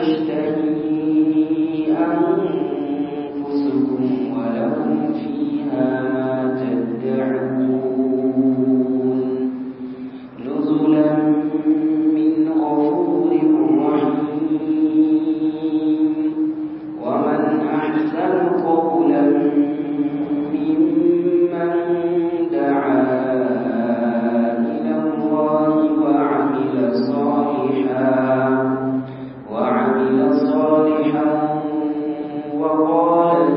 تشتهي أنفسكم ولكم فيها ما تدعون نزلا من غفور رحيم ومن أحسن قولا ممن دعا إلى الله وعمل صالحا وعمل صالحا وقال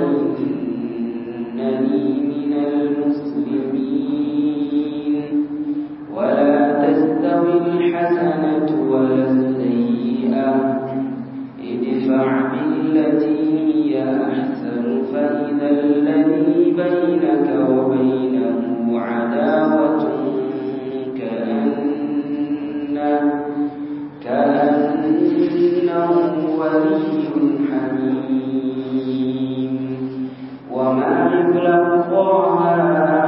إنني من المسلمين ولا تستوي الحسنة ولا السيئة ادفع بالتي هي أحسن فإذا الذي بينك وبينه عداوة كأنه كأنه ولي حميم وما يلقاها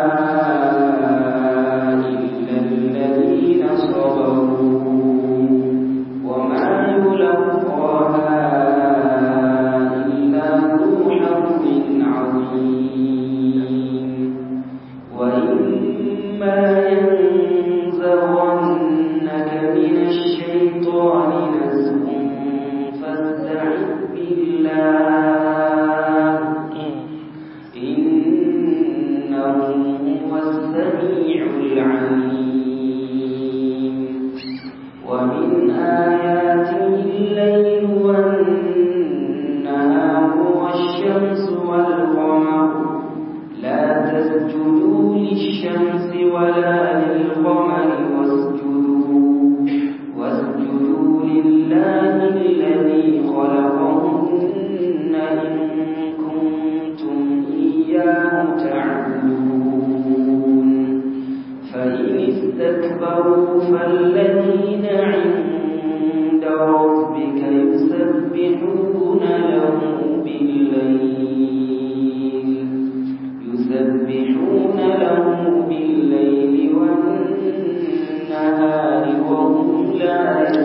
إلا الذين صبروا وما يلقاها إلا ذو حظ عظيم وإما ينزغنك من الشيطان نزغ فاستعذ بالله إنه هو السميع العليم ومن آياته الليل والنهار والشمس والقمر لا تسجدوا للشمس ولا للقمر واسجدوا واسجدوا لله الذي خلقهن إن كنتم إياه تعبدون فإن استكبروا فالذين عند ربك يسبحون له بالليل يسبحون له بالليل والنهار وهم لا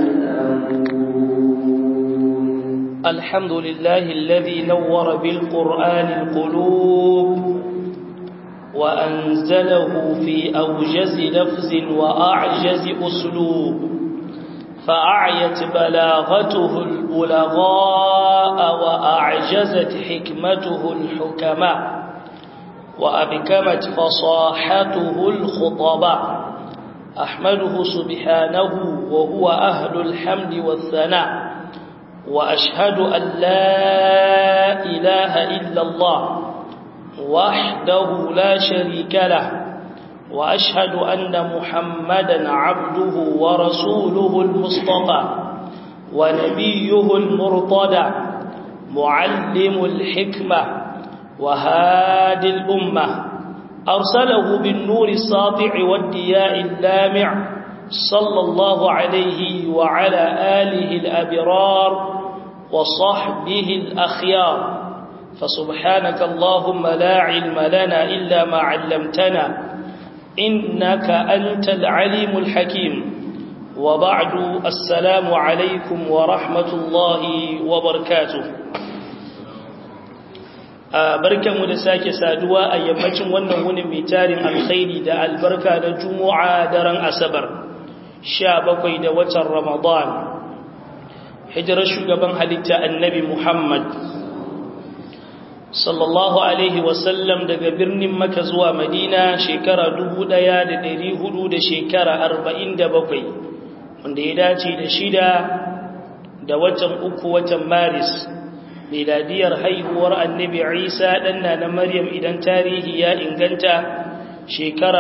يسأمون الحمد لله الذي نور بالقرآن القلوب وأنزله في أوجز لفظ وأعجز أسلوب فأعيت بلاغته البلغاء وأعجزت حكمته الحكماء وأبكمت فصاحته الخطباء أحمده سبحانه وهو أهل الحمد والثناء وأشهد أن لا إله إلا الله وحده لا شريك له وأشهد أن محمدا عبده ورسوله المصطفى ونبيه المرتضى معلم الحكمة وهادي الأمة أرسله بالنور الساطع والدياء اللامع صلى الله عليه وعلى آله الأبرار وصحبه الأخيار فسبحانك اللهم لا علم لنا إلا ما علمتنا إنك أنت العليم الحكيم وبعد السلام عليكم ورحمة الله وبركاته barkanmu da sake saduwa a yammacin wannan wuni mai tarin alkhairi da albarka da juma'a daren asabar 17 da watan ramadan hijirar shugaban halitta annabi muhammad sallallahu alaihi wasallam daga birnin maka zuwa madina shekara 1400 da shekara 47 wanda ya dace da shida da watan uku watan maris miladiyar haihuwar annabi isa ɗanna na maryam idan tarihi ya inganta shekara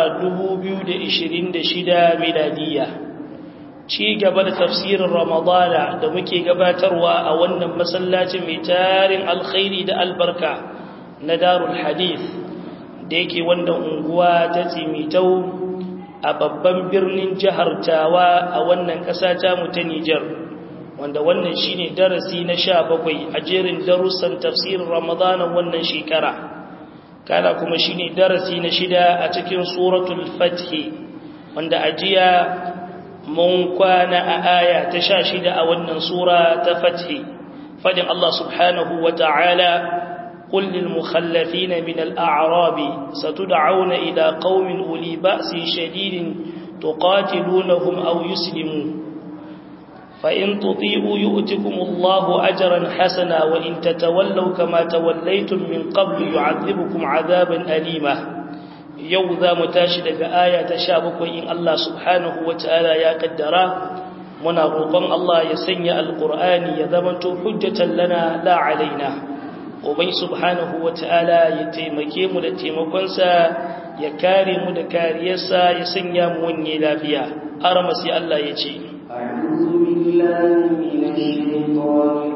2026 miladiya ci gaba da tafsirin ramadana da muke gabatarwa a wannan masallacin mai tarin alkhairi da albarka na darul hadith da yake wannan unguwa ta tsimitau a babban birnin jihar tawa a wannan ƙasa ta mu ta nijar wanda wannan shine darasi na sha bakwai a jerin darussan tafsirin ramadana wannan shekara kana kuma shine darasi na shida a cikin suratul fathi wanda ajiya mun kwana a aya ta sha shida a wannan sura ta fathi fadin Allah subhanahu wa ta'ala قل للمخلفين من الأعراب ستدعون إلى قوم أولي بأس شديد تقاتلونهم أو يسلموا فإن تطيعوا يؤتكم الله أجرا حسنا وإن تتولوا كما توليتم من قبل يعذبكم عذابا أليما يوذا متاشد آية تشابك إن الله سبحانه وتعالى يا قدرا muna roƙon Allah ya sanya alƙur'ani ya zamanto hujjatan lana la alaina ubai subhanahu wata'ala ya taimake mu da taimakonsa ya kare mu da kariyarsa ya sanya mu wanye lafiya arama sai Allah ya ce أعوذ بالله من الشيطان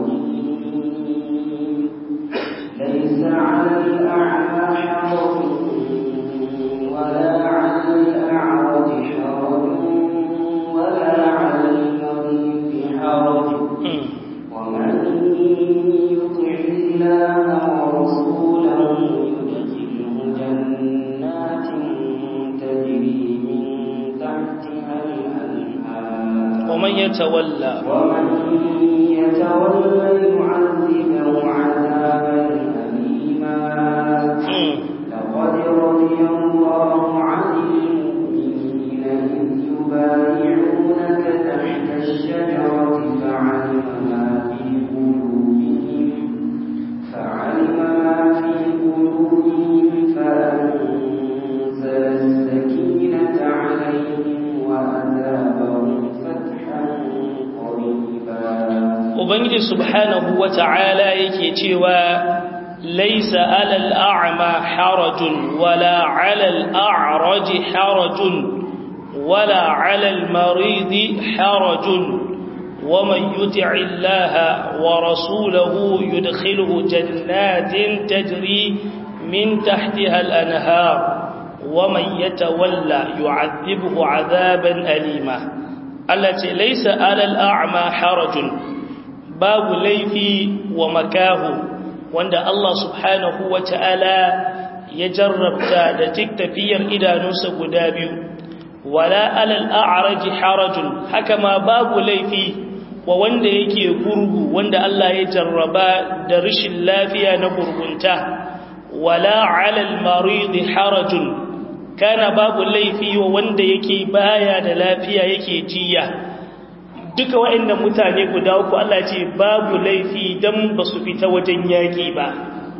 الرجيم ليس على الأعمى حرج ولا على الأعرج حرج ولا على المريض حرج ومن يطع الله ورسوله يدخله جنات تجري من تحتها الأنهار ومن يتولى ومن يتولى يعذبه عذابا أليما لقد رضي الله عن المؤمنين إذ يبايعونك تحت الشجرة فعلم ما في قلوبهم فعلم ما في قلوبهم فأنزل السكينة عليهم وأثابهم فتحا قريبا ubangiji subhanahu wata'ala yake cewa laisa alal a'ma harajun wala alal a'raji harajun wala alal maridi harajun ومن يطع الله ورسوله يدخله جنات تجري من تحتها الأنهار ومن يتولى يعذبه عذابا أليما التي ليس على الأعمى حرج babu laifi wa makahu wanda Allah subhanahu wa ta'ala ya jarrabta da tafiyar idanunsa guda biyu wala alal a'raji harajun haka ma babu laifi wa wanda yake gurgu wanda Allah ya jarraba da rashin lafiya na gurgunta wala alal maridi harajun kana babu laifi wa wanda yake baya da lafiya yake jiya duka waɗannan mutane guda uku Allah ce babu laifi dan ba su fita wajen yaƙi ba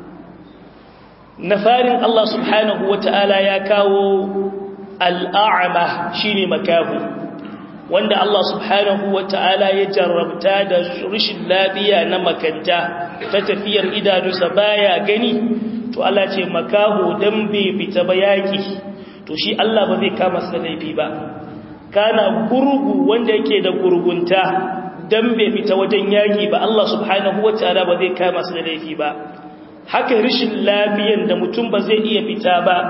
na farin Allah subhanahu wata'ala ya kawo al'a'ama shine makahu wanda Allah subhanahu wata'ala ya jarrabta da rashin lafiya na makanta ta tafiyar idanunsa baya gani to Allah ce makahu dan bai fita ba yaƙi to shi Allah ba zai kama sa laifi ba kana gurgu wanda yake da gurgunta dan bai fita wajen yaki ba Allah subhanahu wataala ba zai kama su da laifi ba haka rishin lafiyan da mutum ba zai iya fita ba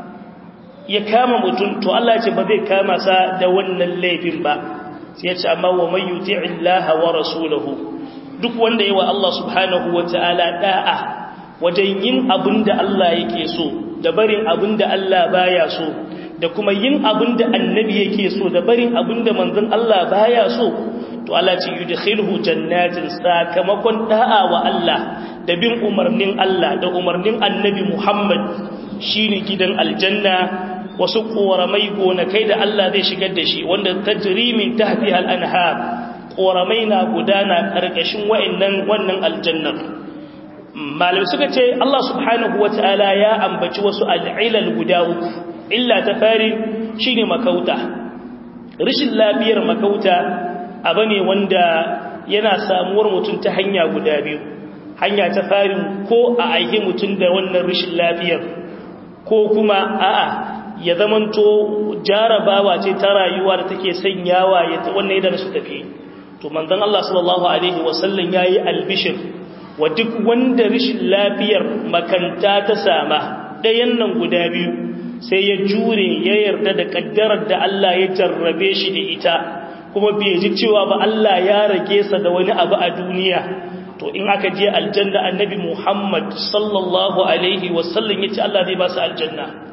ya kama mutum to Allah ce ba zai kama sa da wannan laifin ba sai ya ce amma wa may yuti'illaha wa rasulahu duk wanda yawa Allah subhanahu wataala da'a wajen yin abinda Allah yake so da barin abinda Allah baya so da kuma yin abin da annabi yake so da barin abin da manzon Allah baya so to Allah ce yudkhiluhu jannatin sakamakon da'a wa Allah da bin umarnin Allah da umarnin annabi Muhammad shine gidan aljanna wasu koramai gonakai da Allah zai shigar da shi wanda tajri min tahtiha al-anhar koramai na gudana karkashin wa'annan wannan aljannar malamai suka ce Allah subhanahu wataala ya ambaci wasu al'ilal guda uku illa ta fari shi ne makauta rashin lafiyar makauta abu ne wanda yana samuwar mutum ta hanya guda biyu hanya ta fari ko a aihe mutum da wannan rashin lafiyar ko kuma a'a ya zamanto jarabawa ce ta rayuwa da take sanyawa ya wannan idan su tafi to manzon Allah sallallahu alaihi wasallam yayi albishir wa duk wanda rashin lafiyar makanta ta sama ɗayan nan guda biyu sai ya jure ya yarda da kaddarar da Allah ya jarrabe shi da ita kuma bai ji cewa ba Allah ya rage sa da wani abu a duniya to in aka je aljanna annabi Muhammad sallallahu alaihi wasallam yace Allah zai ba su aljanna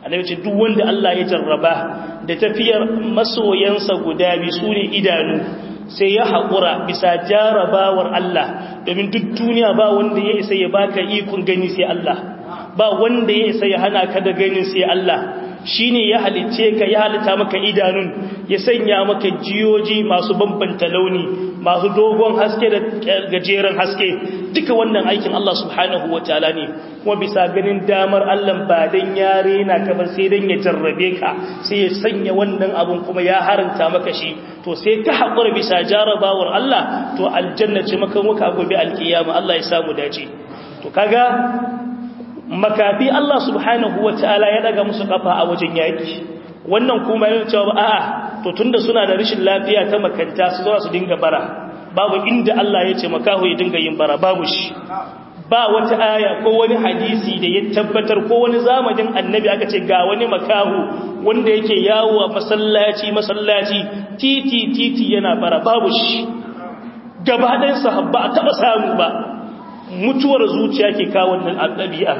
annabi ce duk wanda Allah ya jarraba da tafiyar masoyansa guda bi sune idanu sai ya haƙura bisa jarabawar Allah domin duk duniya ba wanda ya isa ya baka ikon gani sai Allah ba wanda ya isa ya hana ka da ganin sai Allah shi ne ya halicce ka ya halitta maka idanun ya sanya maka jiyoji masu bambanta launi masu dogon haske da gajeren haske duka wannan aikin Allah subhanahu wa ta'ala ne kuma bisa ganin damar Allah ba dan ya rena ka ba sai dan ya jarrabe ka sai ya sanya wannan abun kuma ya haranta maka shi to sai ka haƙura bisa jarabawar Allah to aljanna ce maka muka gobe alkiyama Allah ya samu dace to kaga makafi Allah subhanahu wa ta'ala ya daga musu kafa a wajen yaki wannan kuma yana cewa a'a to tunda suna da rashin lafiya ta makanta su zo su dinga bara babu inda Allah ya ce makaho ya dinga yin bara babu shi ba wata aya ko wani hadisi da ya tabbatar ko wani zamanin annabi aka ce ga wani makaho wanda yake yawo a masallaci masallaci titi titi yana bara babu shi gaba ɗayan sahabba a taɓa samu ba mutuwar zuciya ke kawo wannan ɗabi'a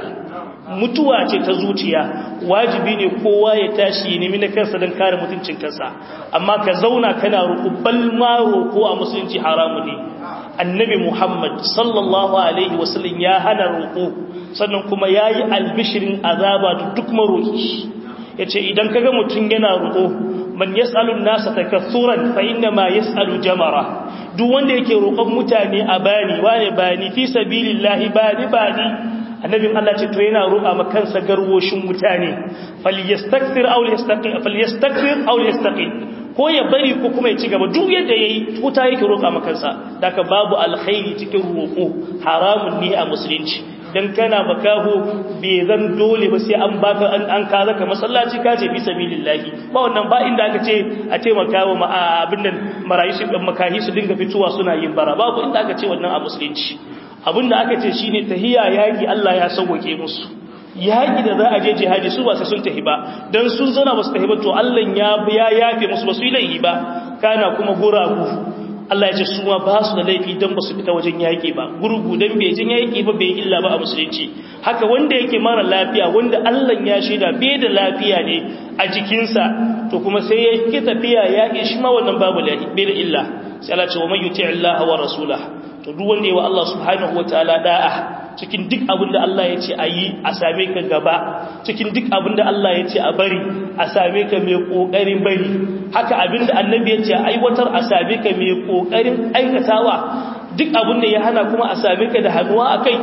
mutuwa ce ta zuciya wajibi ne kowa ya tashi ya nemi na kansa don kare mutuncin kansa amma ka zauna kana roƙo balma roƙo a musulunci haramu ne annabi muhammad sallallahu alaihi wasallam ya hana roƙo sannan kuma ya yi albishirin azaba da duk maroƙi ya ce idan kaga mutum yana roƙo man yas'alun nasa takassuran fa inna ma yas'alu jamara duk wanda yake roƙon mutane a bani wane bani fi sabilillahi bani bani annabin Allah ce to yana roƙa ma kansa garwoshin mutane falyastakthir aw yastaqil falyastakthir aw yastaqil ko ya bari ko kuma ya ci gaba duk yadda yayi wuta yake roƙa ma kansa daka babu alkhairi cikin roƙo haramun ne a musulunci dan kana makaho bai zan dole ba sai an baka an an ka zaka masallaci ka ce fi sabilillahi ba wannan ba inda aka ce a taimaka wa abin nan marayu su makahi su dinga fituwa suna yin bara babu inda aka ce wannan a musulunci abinda aka ce shine tahiya yaki Allah ya sauke musu yaki da za a je jihadi su ba sai sun tahi ba dan sun zana ba su tahi ba to Allah ya ya yafe musu ba su yi laifi ba kana kuma guragu Allah ya ce su ma ba su da laifi dan ba su fita wajen yaki ba gurgu dan bai jin yaki ba bai illa ba a musulunci haka wanda yake mara lafiya wanda Allah ya shaida bai da lafiya ne a jikinsa to kuma sai ya ki tafiya yaki shi ma wannan babu bai da illa sai Allah ce wa man yuti Allah wa rasulahu to duk wanda yawa Allah subhanahu wataala da'a cikin duk abin da Allah ya ce a yi a same ka gaba cikin duk abin da Allah ya ce a bari a same ka mai kokarin bari haka abin da annabi ya ce a aiwatar a same ka mai kokarin aikatawa duk abin da ya hana kuma a same ka da hannuwa akai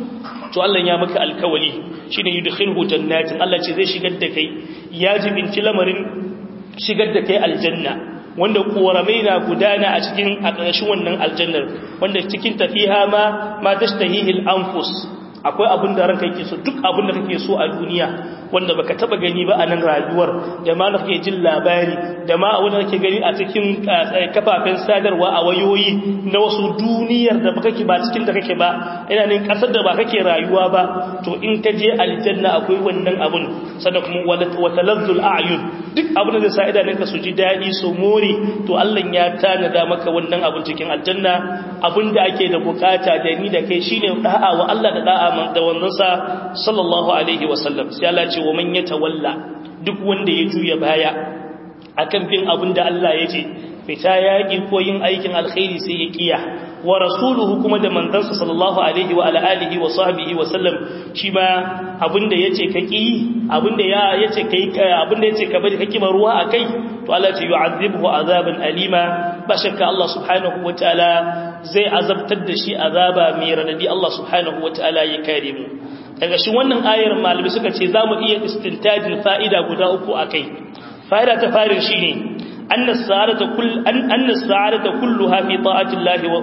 to Allah ya maka alkawali shine yudkhilhu jannatin Allah ce zai shigar da kai ya jibinci lamarin shigar da kai aljanna wanda koramai na gudana a cikin a ƙarshen wannan aljannar wanda cikin tafiha ma ma tashtahihil anfus akwai abin da ranka yake so duk abin da kake so a duniya wanda baka taba gani ba a nan rayuwar da ma da kake jin labari da ma wanda kake gani a cikin kafafen sadarwa a wayoyi na wasu duniyar da baka ba cikin da kake ba ina ne kasar da ba kake rayuwa ba to in ka je aljanna akwai wannan abun sannan kuma wata lazzul a'yun duk abin da zai sa idanunka su ji daɗi su more to Allah ya tanada maka wannan abun cikin aljanna abin da ake da bukata da ni da kai shine da'a wa Allah da da'a da wanzansa sallallahu alaihi wasallam sai Allah ce wa man yatawalla duk wanda ya juya baya akan bin abin da Allah ya ce fita yaƙi ko yin aikin alkhairi sai ya kiya wa rasuluhu kuma da manzansa sallallahu alaihi wa ala alihi wa sahbihi wa sallam shi ma abinda yace ka ki abinda ya yace kai abinda yace ka bari kake ruwa akai to Allah ce yu'adhibuhu azaban alima ba shakka Allah subhanahu wa ta'ala zai azabtar da shi azaba mai radadi Allah subhanahu wa ta'ala ya kare mu daga shi wannan ayar malami suka ce zamu iya istintajin fa'ida guda uku akai fa'ida ta farin shine أن السعادة كل أن أن السعادة كلها في طاعة الله و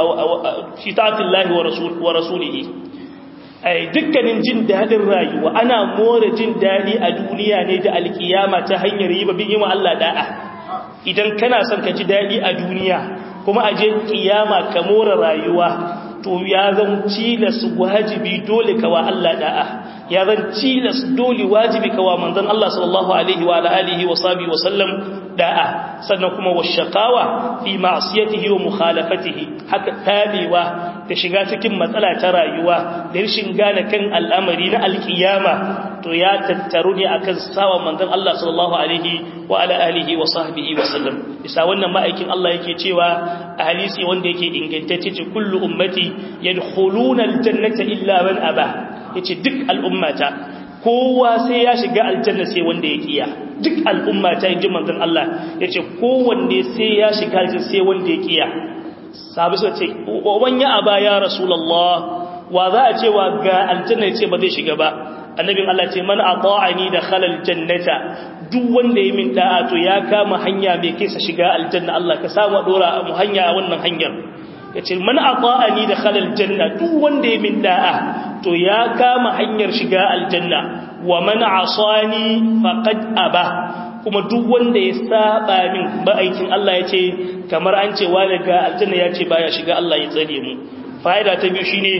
في طاعة الله ورسول ورسوله أي dukkanin jin dadin rayuwa ana more jin dadi a duniya ne da alkiyama ta hanyar yi babin yi wa Allah da'a idan kana son ka ji dadi a duniya kuma a je kiyama ka more rayuwa to ya zan cilas wajibi dole ka wa Allah da'a ya zan cilas dole wajibi ka wa manzon Allah sallallahu alaihi wa alihi wa sahbihi wa sallam da'a sannan kuma washaqawa fi ma'siyatihi wa mukhalafatihi haka tabewa da shiga cikin matsala ta rayuwa da rashin gane kan al'amari na alkiyama to ya tattaru ne akan sawa manzon Allah sallallahu alaihi wa ala alihi wa sahbihi wa sallam bisa wannan ma'aikin Allah yake cewa a hadisi wanda yake ingantacce ce kullu ummati yadkhuluna aljannata illa man aba yace duk al'ummata kowa sai ya shiga aljanna sai wanda ya kiya duk al'ummata inji manzon Allah yace kowanne sai ya shiga aljanna sai wanda ya kiya sahabi suka ce wan ya aba ya rasulullah wa za a ce wa ga aljanna yace ba zai shiga ba annabin Allah ce man ata'ani da khalal jannata duk wanda ya min da'a to ya kama hanya bai kai sa shiga aljanna Allah ka samu dora mu hanya a wannan hanyar yace man ata'ani da khalal janna duk wanda ya min da'a to ya kama hanyar shiga aljanna wa man asani faqad aba kuma duk wanda ya saba min aikin Allah yace kamar an ce wa daga aljanna yace baya shiga Allah ya tsare mu fa'ida ta biyu shine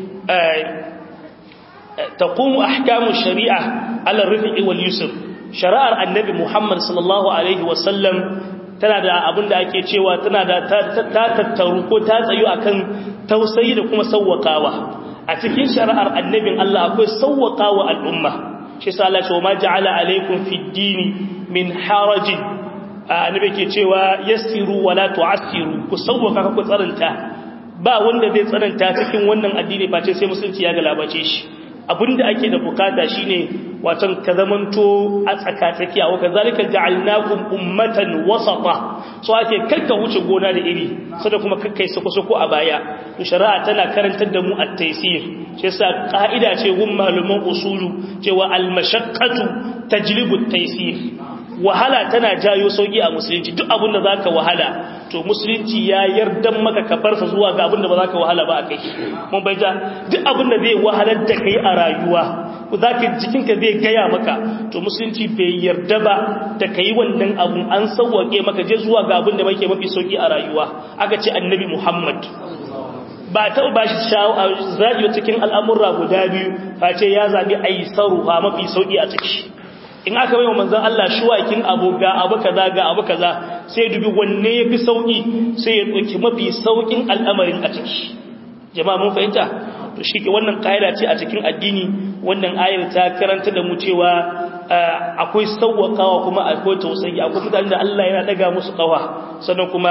تقوم أحكام الشريعة على الرفق واليسر شرائع النبي محمد صلى الله عليه وسلم tana da abin da ake cewa tana da ta tattaru ko ta tsayu akan tausayi da kuma sawwakawa a cikin shari'ar annabin Allah akwai sawwakawa al'umma shi yasa Allah ya ce ma ja'ala alaikum fid dini min harajin annabi ke cewa yassiru wala tu'assiru ku sawwaka ku tsaranta ba wanda zai tsananta cikin wannan addini face sai musulunci ya galabace shi abinda ake da bukata shine watan ka zamanto a tsakatsakiya wa kazalika ja'alnakum ummatan wasata so ake karka wuce gona da iri sada kuma kakkai sako sako a baya to shari'a tana karantar da mu at-taysir shi yasa ka'ida ce gun malaman usulu cewa al-mashaqqatu tajlibu at-taysir wahala tana jayo sauki a musulunci duk abin da zaka wahala to musulunci ya yardan maka ka farsa zuwa ga abin da ba zaka wahala ba akai mun baita duk abin da zai wahalar da kai a rayuwa zaka jikinka zai gaya maka to musulunci bai yarda ba da kai wannan abun an sauwake maka je zuwa ga abin da muke mafi sauki a rayuwa aka ce annabi Muhammad ba ta ba shi zaɓi cikin al'amurra guda biyu face ya zaɓi aisaru a mafi sauƙi a ciki in aka bai wa manzan Allah shuwakin abu ga abu kaza ga abu kaza sai dubi wanne ya fi sauƙi sai ya ɗauki mafi sauƙin al'amarin a ciki jama'a mun fahimta to shi ke wannan ƙa'ida ce a cikin addini wannan ayar ta karanta da mu cewa akwai sauwaƙawa kuma akwai tausayi akwai mutane da Allah yana daga musu ƙawa sannan kuma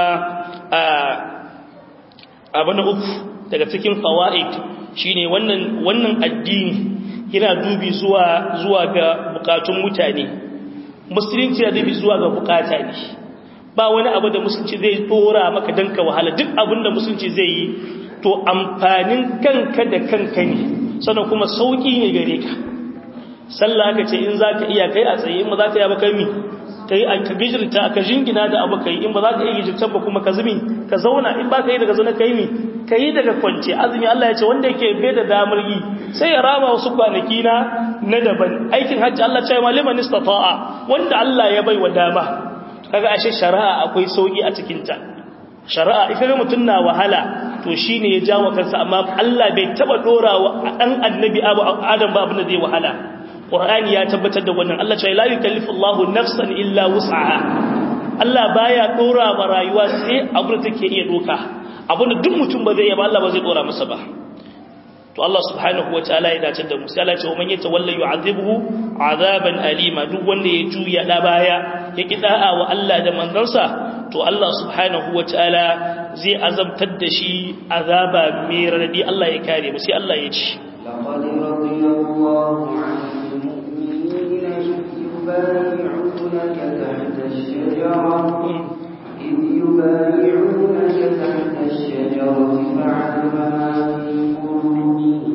abu na uku daga cikin fawaid shine wannan wannan addini yana dubi zuwa zuwa ga bukatun mutane musulunci yana dubi zuwa ga bukata ne ba wani abu da musulunci zai dora maka danka wahala duk abin da musulunci zai yi to amfanin kanka da kanka ne sannan kuma sauki ne gare ka sallah aka ce in zaka iya kai a tsaye in ba zaka iya ba kai mi kai a ka gijirta ka jingina da abu kai in ba za ka iya gijirta ba kuma ka zumi ka zauna in ba ka yi daga zauna kai mi ka yi daga kwance azumi Allah ya ce wanda yake bai da damar yi sai ya rama wasu kwanaki na na daban aikin hajji Allah ce ma liman istata'a wanda Allah ya bai wa dama kaga ashe shari'a akwai sauki a cikin ta shari'a ita ga mutun na wahala to shine ya jawo kansa amma Allah bai taba dorawa dan annabi Adam ba abin da zai wahala Qur'ani ya tabbatar da wannan Allah ce la yukallifu Allahu nafsan illa wus'aha Allah baya dora ma rayuwa sai abin da take iya doka abin da duk mutum ba zai yi ba Allah ba zai dora masa ba to Allah subhanahu wataala ya dace da mu sai Allah ce man yatawalla yu'adhibuhu azaban alima duk wanda ya juya da baya ya kida'a wa Allah da manzansa to Allah subhanahu wataala zai azabtar da shi azaba mai radadi Allah ya kare mu sai Allah ya ce لقد رضي الله عن المؤمنين إذ يبايعونك تحت الشجرة إذ يبايعونك تحت الشجرة فعلم ما في قلوبهم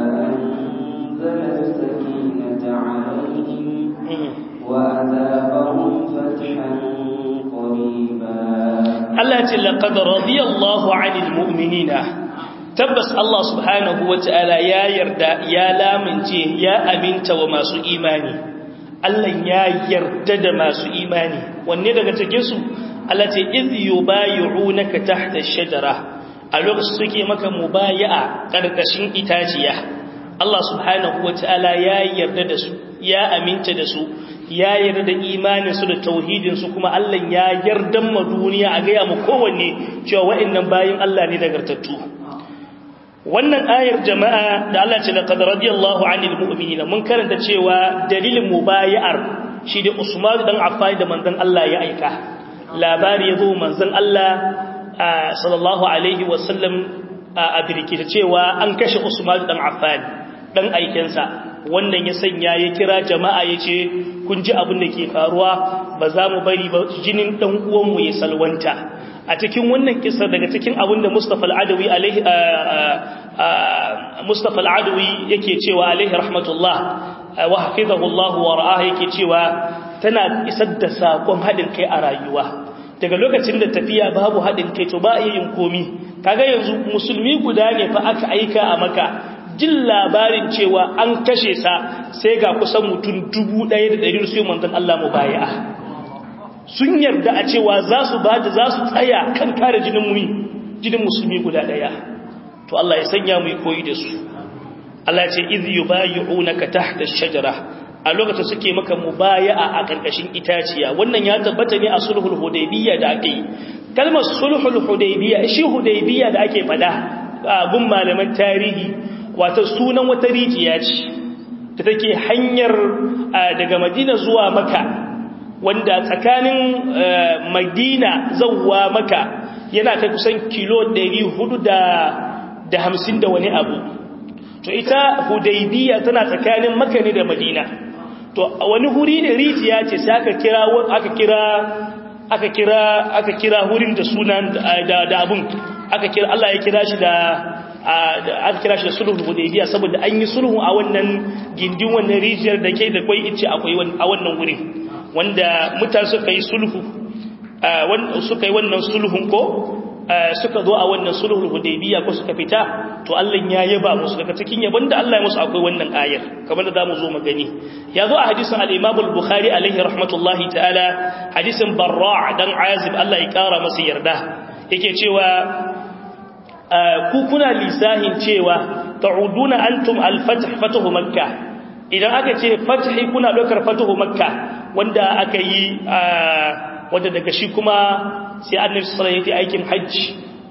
فأنزل السكينة عليهم وأذابهم فتحا قريبا Allah ce laqad radiyallahu 'anil mu'minina tabbas Allah subhanahu wata'ala ya yarda ya lamince ya aminta wa masu imani Allah ya yarda da masu imani wanne daga cikin su Allah ce iz yubayyi'unaka tahta ash-shajara a lokacin suke maka mubayi'a karkashin itaciya Allah subhanahu wata'ala ya yarda da su ya aminta da su ya yarda da imanin su da tauhidin su kuma Allah ya yarda ma duniya a ga ya mu kowanne cewa wa'annan bayin Allah ne nagartattu wannan ayar jama'a da Allah ce laqad radiyallahu 'anil mu'minina mun karanta cewa dalilin mubayar shi da Usman dan Affan da manzon Allah ya aika labari yazo manzon Allah sallallahu alaihi wasallam a birkita cewa an kashe Usman dan Affan dan aikensa wannan ya sanya ya kira jama'a yace kun ji abin da ke faruwa ba za mu bari ba jinin dan uwanmu ya salwanta a cikin wannan kisa daga cikin abin da Mustafa al-Adawi alaihi Mustafa al-Adawi yake cewa alaihi rahmatullah wa hafizahu Allah wa ra'ah yake cewa tana isar da sakon hadin kai a rayuwa daga lokacin da tafiya babu hadin kai to ba iya yin komi kaga yanzu musulmi guda ne fa aka aika a maka jin labarin cewa an kashe sa sai ga kusan mutum 1100 su manzon Allah mubayi'a sun yarda a cewa za su ba da za su tsaya kan kare jinin muni jinin musulmi guda daya to Allah ya sanya mu koyi da su Allah ya ce iz yubayi'unaka tahta ash-shajara a lokacin suke maka mubaya'a a karkashin itaciya wannan ya tabbata ne a sulhul hudaybiyya da ake yi kalmar sulhul hudaybiyya shi hudaybiyya da ake fada a gun malaman tarihi wato sunan wata rijiya ce da take hanyar daga Madina zuwa Makka wanda tsakanin madina zauwa maka yana kai kusan kilo 450 da wani abu to ita hudaybiya tana tsakanin maka ne da madina to wani huri ne rijiya ce sai aka kira aka kira aka kira aka kira hurin da sunan da da abun aka kira Allah ya kira shi da aka kira shi da sulhul hudaybiya saboda an yi sulhu a wannan gindin wannan rijiyar da ke da kwai ice akwai a wannan wurin wanda mutane suka yi sulhu suka yi wannan sulhun ko suka zo a wannan sulhul hudaybiya ko suka fita to Allah ya yaba musu daga cikin yabon da Allah ya musu akwai wannan ayar kamar da zamu zo mu gani ya zo a hadisin al-Imam al-Bukhari alaihi rahmatullahi ta'ala hadisin Barra' dan Azib Allah ya kara masa yarda yake cewa ku kuna lisahin cewa ta'uduna antum al-fath fatuhu makkah idan aka ce fathi kuna dokar fatuhu makka wanda aka yi wanda daga shi kuma sai annabi sallallahu alaihi aikin hajji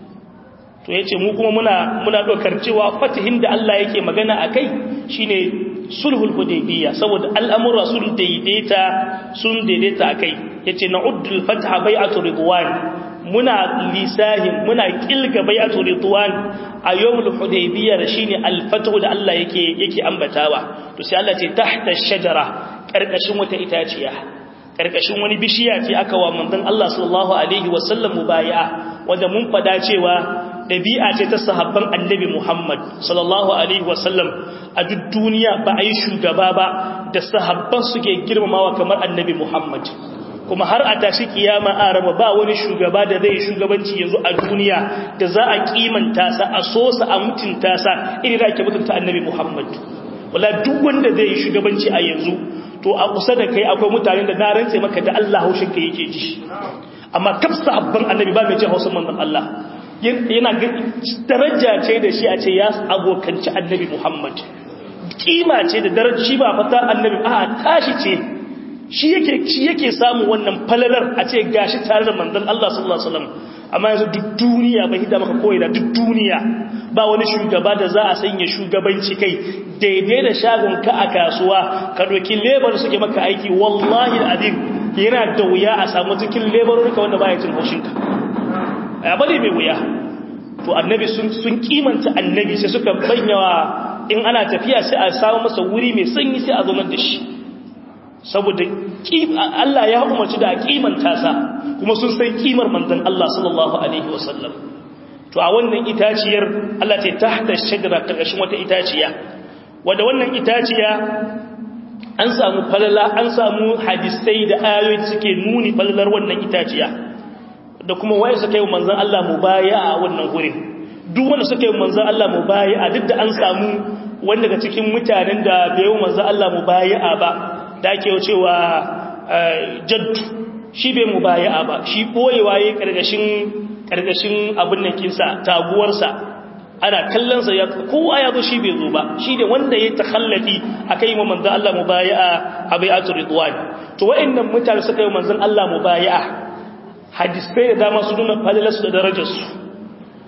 to yace mu kuma muna muna dokar cewa fatihin da Allah yake magana akai shine sulhul hudaybiyya saboda al'amura sun daidaita sun daidaita akai yace na'uddul fatha bai'atu ridwan muna lisahin muna kilga bai'atu ridwan a yawmul hudaybiyya shine al-fathu da Allah yake yake ambatawa to sai Allah ce tahta shajara karkashin wata itaciya karkashin wani bishiya ce aka wa manzon Allah sallallahu alaihi wasallam mubayi'a wanda mun fada cewa dabi'a ce ta sahabban annabi Muhammad sallallahu alaihi wasallam a duk duniya ba a yi shugaba ba da sahabban suke girmamawa kamar annabi Muhammad kuma har a tashi kiyama a raba ba wani shugaba da zai shugabanci yanzu a duniya da za a kimanta sa a so sa a mutunta sa irin da ake mutunta annabi Muhammad wala duk wanda zai shugabanci a yanzu to a kusa da kai akwai mutanen da na rantse maka da Allah haushin ka yake ji amma kaf sahabban annabi ba mai jin hausa manzon Allah yana daraja ce da shi a ce ya abokanci annabi Muhammad kima ce da daraja ba fata annabi a tashi ce shi yake shi yake samu wannan falalar a ce gashi tare da manzon Allah sallallahu alaihi wasallam amma yanzu duk duniya bai hida maka koyi da duk duniya ba wani shugaba da za a sanya shugabanci kai daidai da shagon ka a kasuwa ka doki labor suke maka aiki wallahi alazim yana da wuya a samu cikin labor ka wanda baya cin haushin ka ya bane mai wuya to annabi sun sun kimanta annabi sai suka banyawa in ana tafiya sai a samu masa wuri mai sanyi sai a zo da shi saboda Allah ya umarci da kimanta sa kuma sun san kimar manzon Allah sallallahu alaihi wasallam to a wannan itaciyar Allah ce tahta shajara karkashin wata itaciya wanda wannan itaciya an samu falala an samu hadisai da ayoyi suke nuni falalar wannan itaciya da kuma waye suka yi manzon Allah mubaya'a a wannan gurin duk wanda suka yi manzon Allah mubaya'a duk da an samu wanda daga cikin mutanen da bai yi manzon Allah mubaya'a ba da ake cewa jaddu shi bai mubaya'a ba shi boyewa yayin karkashin karkashin abin nan kinsa taguwarsa ana kallon sa ya kowa ya zo shi bai zo ba shi da wanda ya takhallafi akai mu manzon Allah mubaya'a a bai'atul ridwan to wayannan mutane suka yi manzon Allah mubaya'a hadisai da dama su nuna fadalarsu da darajarsu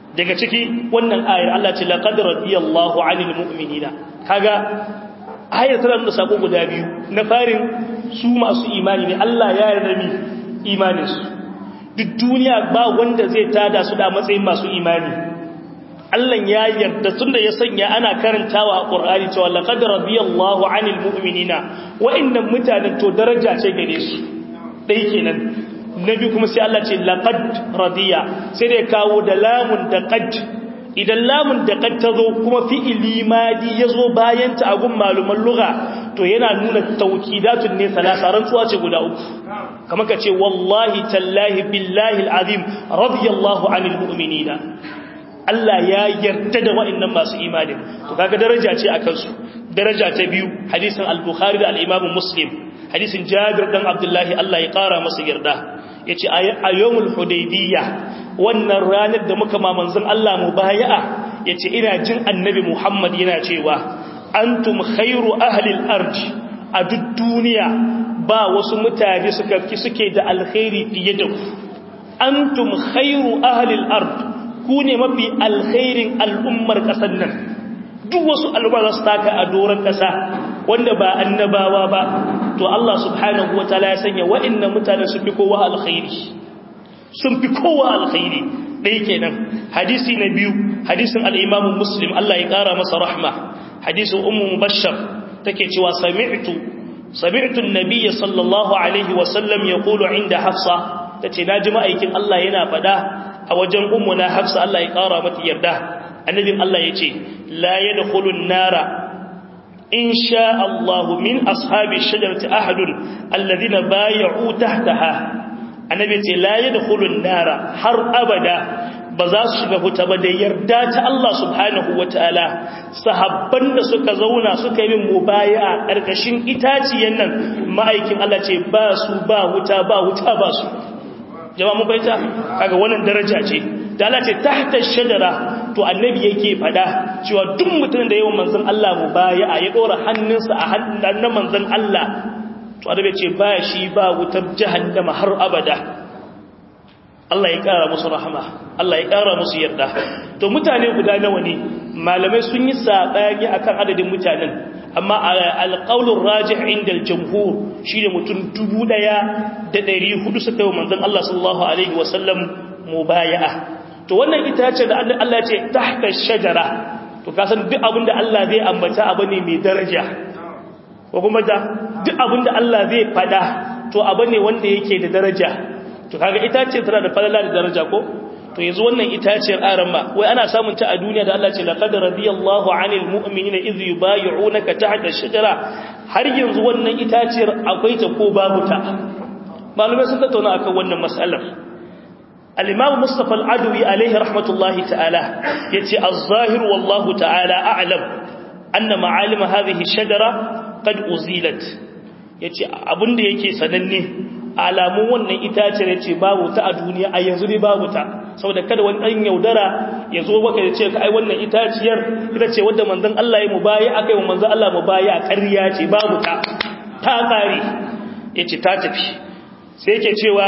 daga ciki wannan ayar Allah ce laqad radiyallahu 'anil mu'minina kaga ayar tana da sako guda biyu na farin su masu imani ne Allah ya yarda mi imanin su duk duniya ba wanda zai tada su da matsayin masu imani Allah ya yarda tunda ya sanya ana karantawa a Qur'ani cewa laqad radiyallahu 'anil mu'minina wa'annan mutanen to daraja ce gare su dai kenan nabi kuma sai Allah ce laqad radiya sai da kawo da lamun da qad idan lamun da qad tazo kuma fi'ili madi yazo bayan ta agun maluman lugha to yana nuna tawkidatun ne salasa rantsuwa ce guda uku kamar ka ce wallahi tallahi billahi alazim radiyallahu anil mu'minina Allah ya yarda da wa'annan masu imanin to kaga daraja ce akan su daraja ta biyu hadisin al-bukhari da al-imam muslim hadisin jabir dan abdullahi Allah ya kara masa yarda yace a yawmul hudaybiyya wannan ranar da muka ma manzon Allah mubaya'a yace ina jin annabi Muhammad yana cewa antum khairu ahli al-ard a duk duniya ba wasu mutane suka fi suke da alkhairi fiye da ku antum khairu ahli al-ard ku ne mafi alkhairin al'ummar kasar nan duk wasu al'umma za su taka a doron kasa wanda ba annabawa ba to Allah subhanahu wa ta'ala ya sanya wa'annan mutane sun fi kowa alkhairi sun fi kowa alkhairi dai kenan hadisi na biyu hadisin al-Imam Muslim Allah ya kara masa rahma hadisin ummu mubashshar take cewa sami'tu sami'tu an-nabiy sallallahu alaihi wa sallam yaqulu inda hafsa tace naji ma'aikin Allah yana fada a wajen ummu na hafsa Allah ya kara mata yarda annabin Allah yace la yadkhulun nara إن شاء الله من أصحاب الشجرة أحد الذين بايعوا تحتها النبي لا يدخل النار حر أبدا بزاس شبه تبدا يردات الله سبحانه وتعالى صحبان da suka zauna suka yi mubaya karkashin itaciyen nan ma'aikin Allah ce ba su ba wuta ba wuta ba su jama'a mun bayyana kaga wannan daraja ce da Allah ce tahta shajara to annabi yake fada cewa duk mutumin da yawan manzon Allah mu baya a ya dora hannunsa a hannun manzon Allah to annabi ce ba shi ba wutar jahannama har abada Allah ya kara musu rahama Allah ya kara musu yarda to mutane guda nawa ne malamai sun yi sabani akan adadin mutanen amma alqaulur rajih inda al-jumhur shine mutum 1400 suka yi manzon Allah sallallahu alaihi wasallam mubaya'a to wannan itace da Allah ya ce tahta shajara to ka san duk abinda Allah zai ambata abu ne mai daraja ko kuma da duk abinda Allah zai fada to abu ne wanda yake da daraja to kaga itace tana da falala da daraja ko to yanzu wannan itaciyar arama wai ana samun ta a duniya da Allah ce laqad radiyallahu 'anil mu'minina idh yubayyi'unaka tahta shajara har yanzu wannan itaciyar akwai ta ko babu ta malamai sun tattauna akan wannan mas'alar الإمام مصطفى العدوي عليه رحمة الله تعالى يتي الظاهر والله تعالى أعلم أن معالم هذه الشجرة قد أزيلت يتي أبن دي يكي سنني alamun wannan itace ne ce babu ta a duniya a yanzu ne babu ta saboda kada wani ɗan yaudara ya zo baka ya ce ka ai wannan itaciyar ita ce wadda manzon Allah ya mubayi akai wa manzon Allah mubayi a ƙarya ce babu ta ta ƙare yace ta tafi sai yake cewa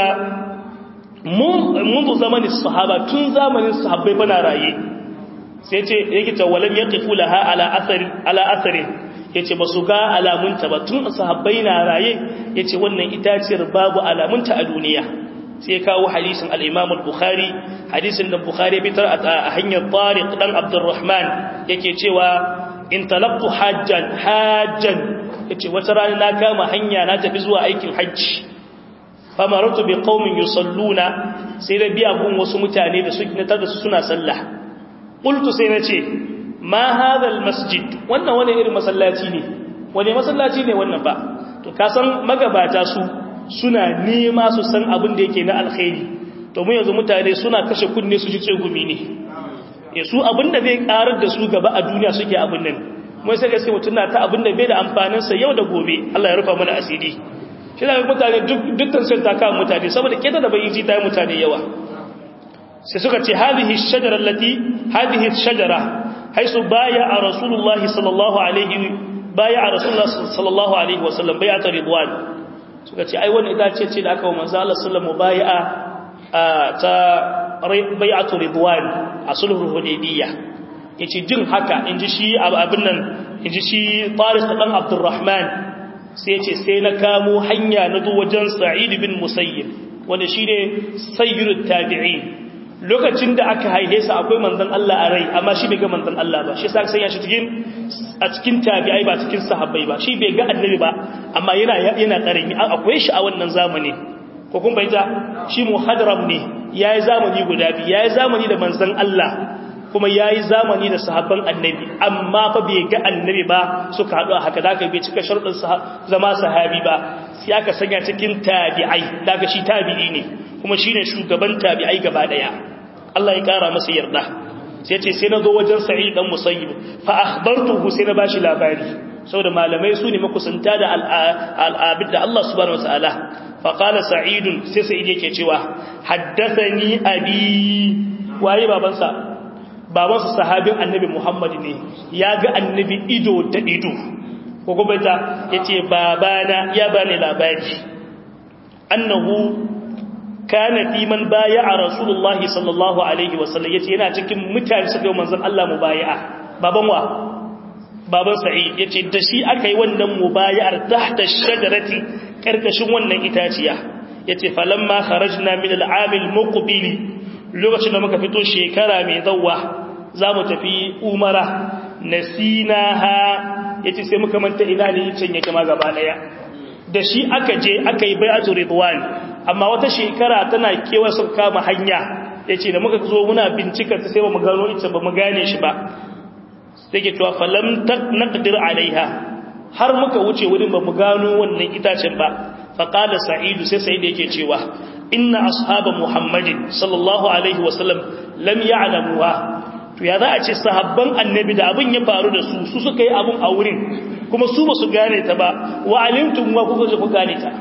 منذ زمن الصحابة تن زمن الصحابة بنا رايي سيتي yake ta walam yaqifu laha ala athari ala athari yace basu ga alamunta ba tun sahabbai na raye yace wannan itaciyar babu alamunta a duniya sai kawo hadisin al-Imam al-Bukhari hadisin da Bukhari bitar a hanyar Tariq dan Abdurrahman yake cewa in talaqtu hajjan hajjan yace wata rana na kama hanya na tafi zuwa aikin hajji famaratu bi qaumin yusalluna sai da biya gun wasu mutane da suke na tada su suna sallah qultu sai nace ma hadha almasjid wannan wani irin masallaci ne wani masallaci ne wannan ba to ka san magabata su suna nema su san abin da yake na alkhairi to mu yanzu mutane suna kashe kunne su ji tsegumi ne eh su abin da zai karar da su gaba a duniya suke abin nan mai sai gaske mutun na ta abin da bai da amfanin sa yau da gobe Allah ya rufa mana asiri shi da mutane dukkan sun taka mutane saboda keta da bayyiji ta yi mutane yawa sai suka ce hadhihi shajara allati hadhihi shajara haisu baya a rasulullahi sallallahu alaihi baya a rasulullah sallallahu alaihi wasallam bai'at ridwan suka ce ai wannan itace ce da aka wa manzo Allah sallallahu bai'a ta bai'at ridwan a sulhul hudaybiyya yace jin haka inji shi abin nan inji shi Tariq dan Abdurrahman sai yace sai na kamo hanya na zo wajen Sa'id bin Musayyib wanda shine sayyidut tabi'in lokacin da aka haihe sa akwai manzon Allah a rai amma shi bai ga manzon Allah ba shi yasa sanya shi cikin a cikin tabi'ai ba cikin sahabbai ba shi bai ga annabi ba amma yana yana karami akwai shi a wannan zamani ko kun bayyana shi muhadram ne yayi zamani guda biyu yayi zamani da manzon Allah kuma yayi zamani da sahabban annabi amma fa bai ga annabi ba suka hadu haka zaka bai cika sharuɗin zama sahabi ba sai aka sanya cikin tabi'ai daga shi tabi'i ne kuma shine shugaban tabi'ai gaba daya Allah ya kara masa yarda sai ce sai na zo wajen sa'id dan musayyib fa akhbartuhu sai na bashi labari saboda malamai su ne makusanta da al'abid da Allah subhanahu wataala fa qala sa'id sai sa'id yake cewa haddathani abi waye babansa babansa sahabin annabi Muhammad ne ya ga annabi ido da ido ko kuma ta yace babana ya bani labari annahu kana fi man baya'a rasulullah sallallahu alaihi wasallam yace yana cikin mutane suka yi manzon Allah mubaya'a baban wa baban sa'id yace da shi aka yi wannan mubaya'ar tahta shajarati karkashin wannan itaciya yace falamma kharajna min al'amil muqbil lokacin da muka fito shekara mai zawwa zamu tafi umara nasinaha yace sai muka manta ina ne can yake ma gaba daya da shi aka je aka yi bai'atu ridwan amma wata shekara tana kewa sun kama hanya yace da muka zo muna bincika sai ba mu gano ita ba mu gane shi ba sai ke cewa falam naqdir alaiha har muka wuce wurin ba mu gano wannan itacen ba fa qala sa'id sai sa'id yake cewa inna ashaba muhammadin sallallahu alaihi wasallam lam ya'lamuha to ya za a ce sahabban annabi da abin ya faru da su su suka yi abin a wurin kuma su ba su gane ta ba wa alimtum wa kuka ku gane ta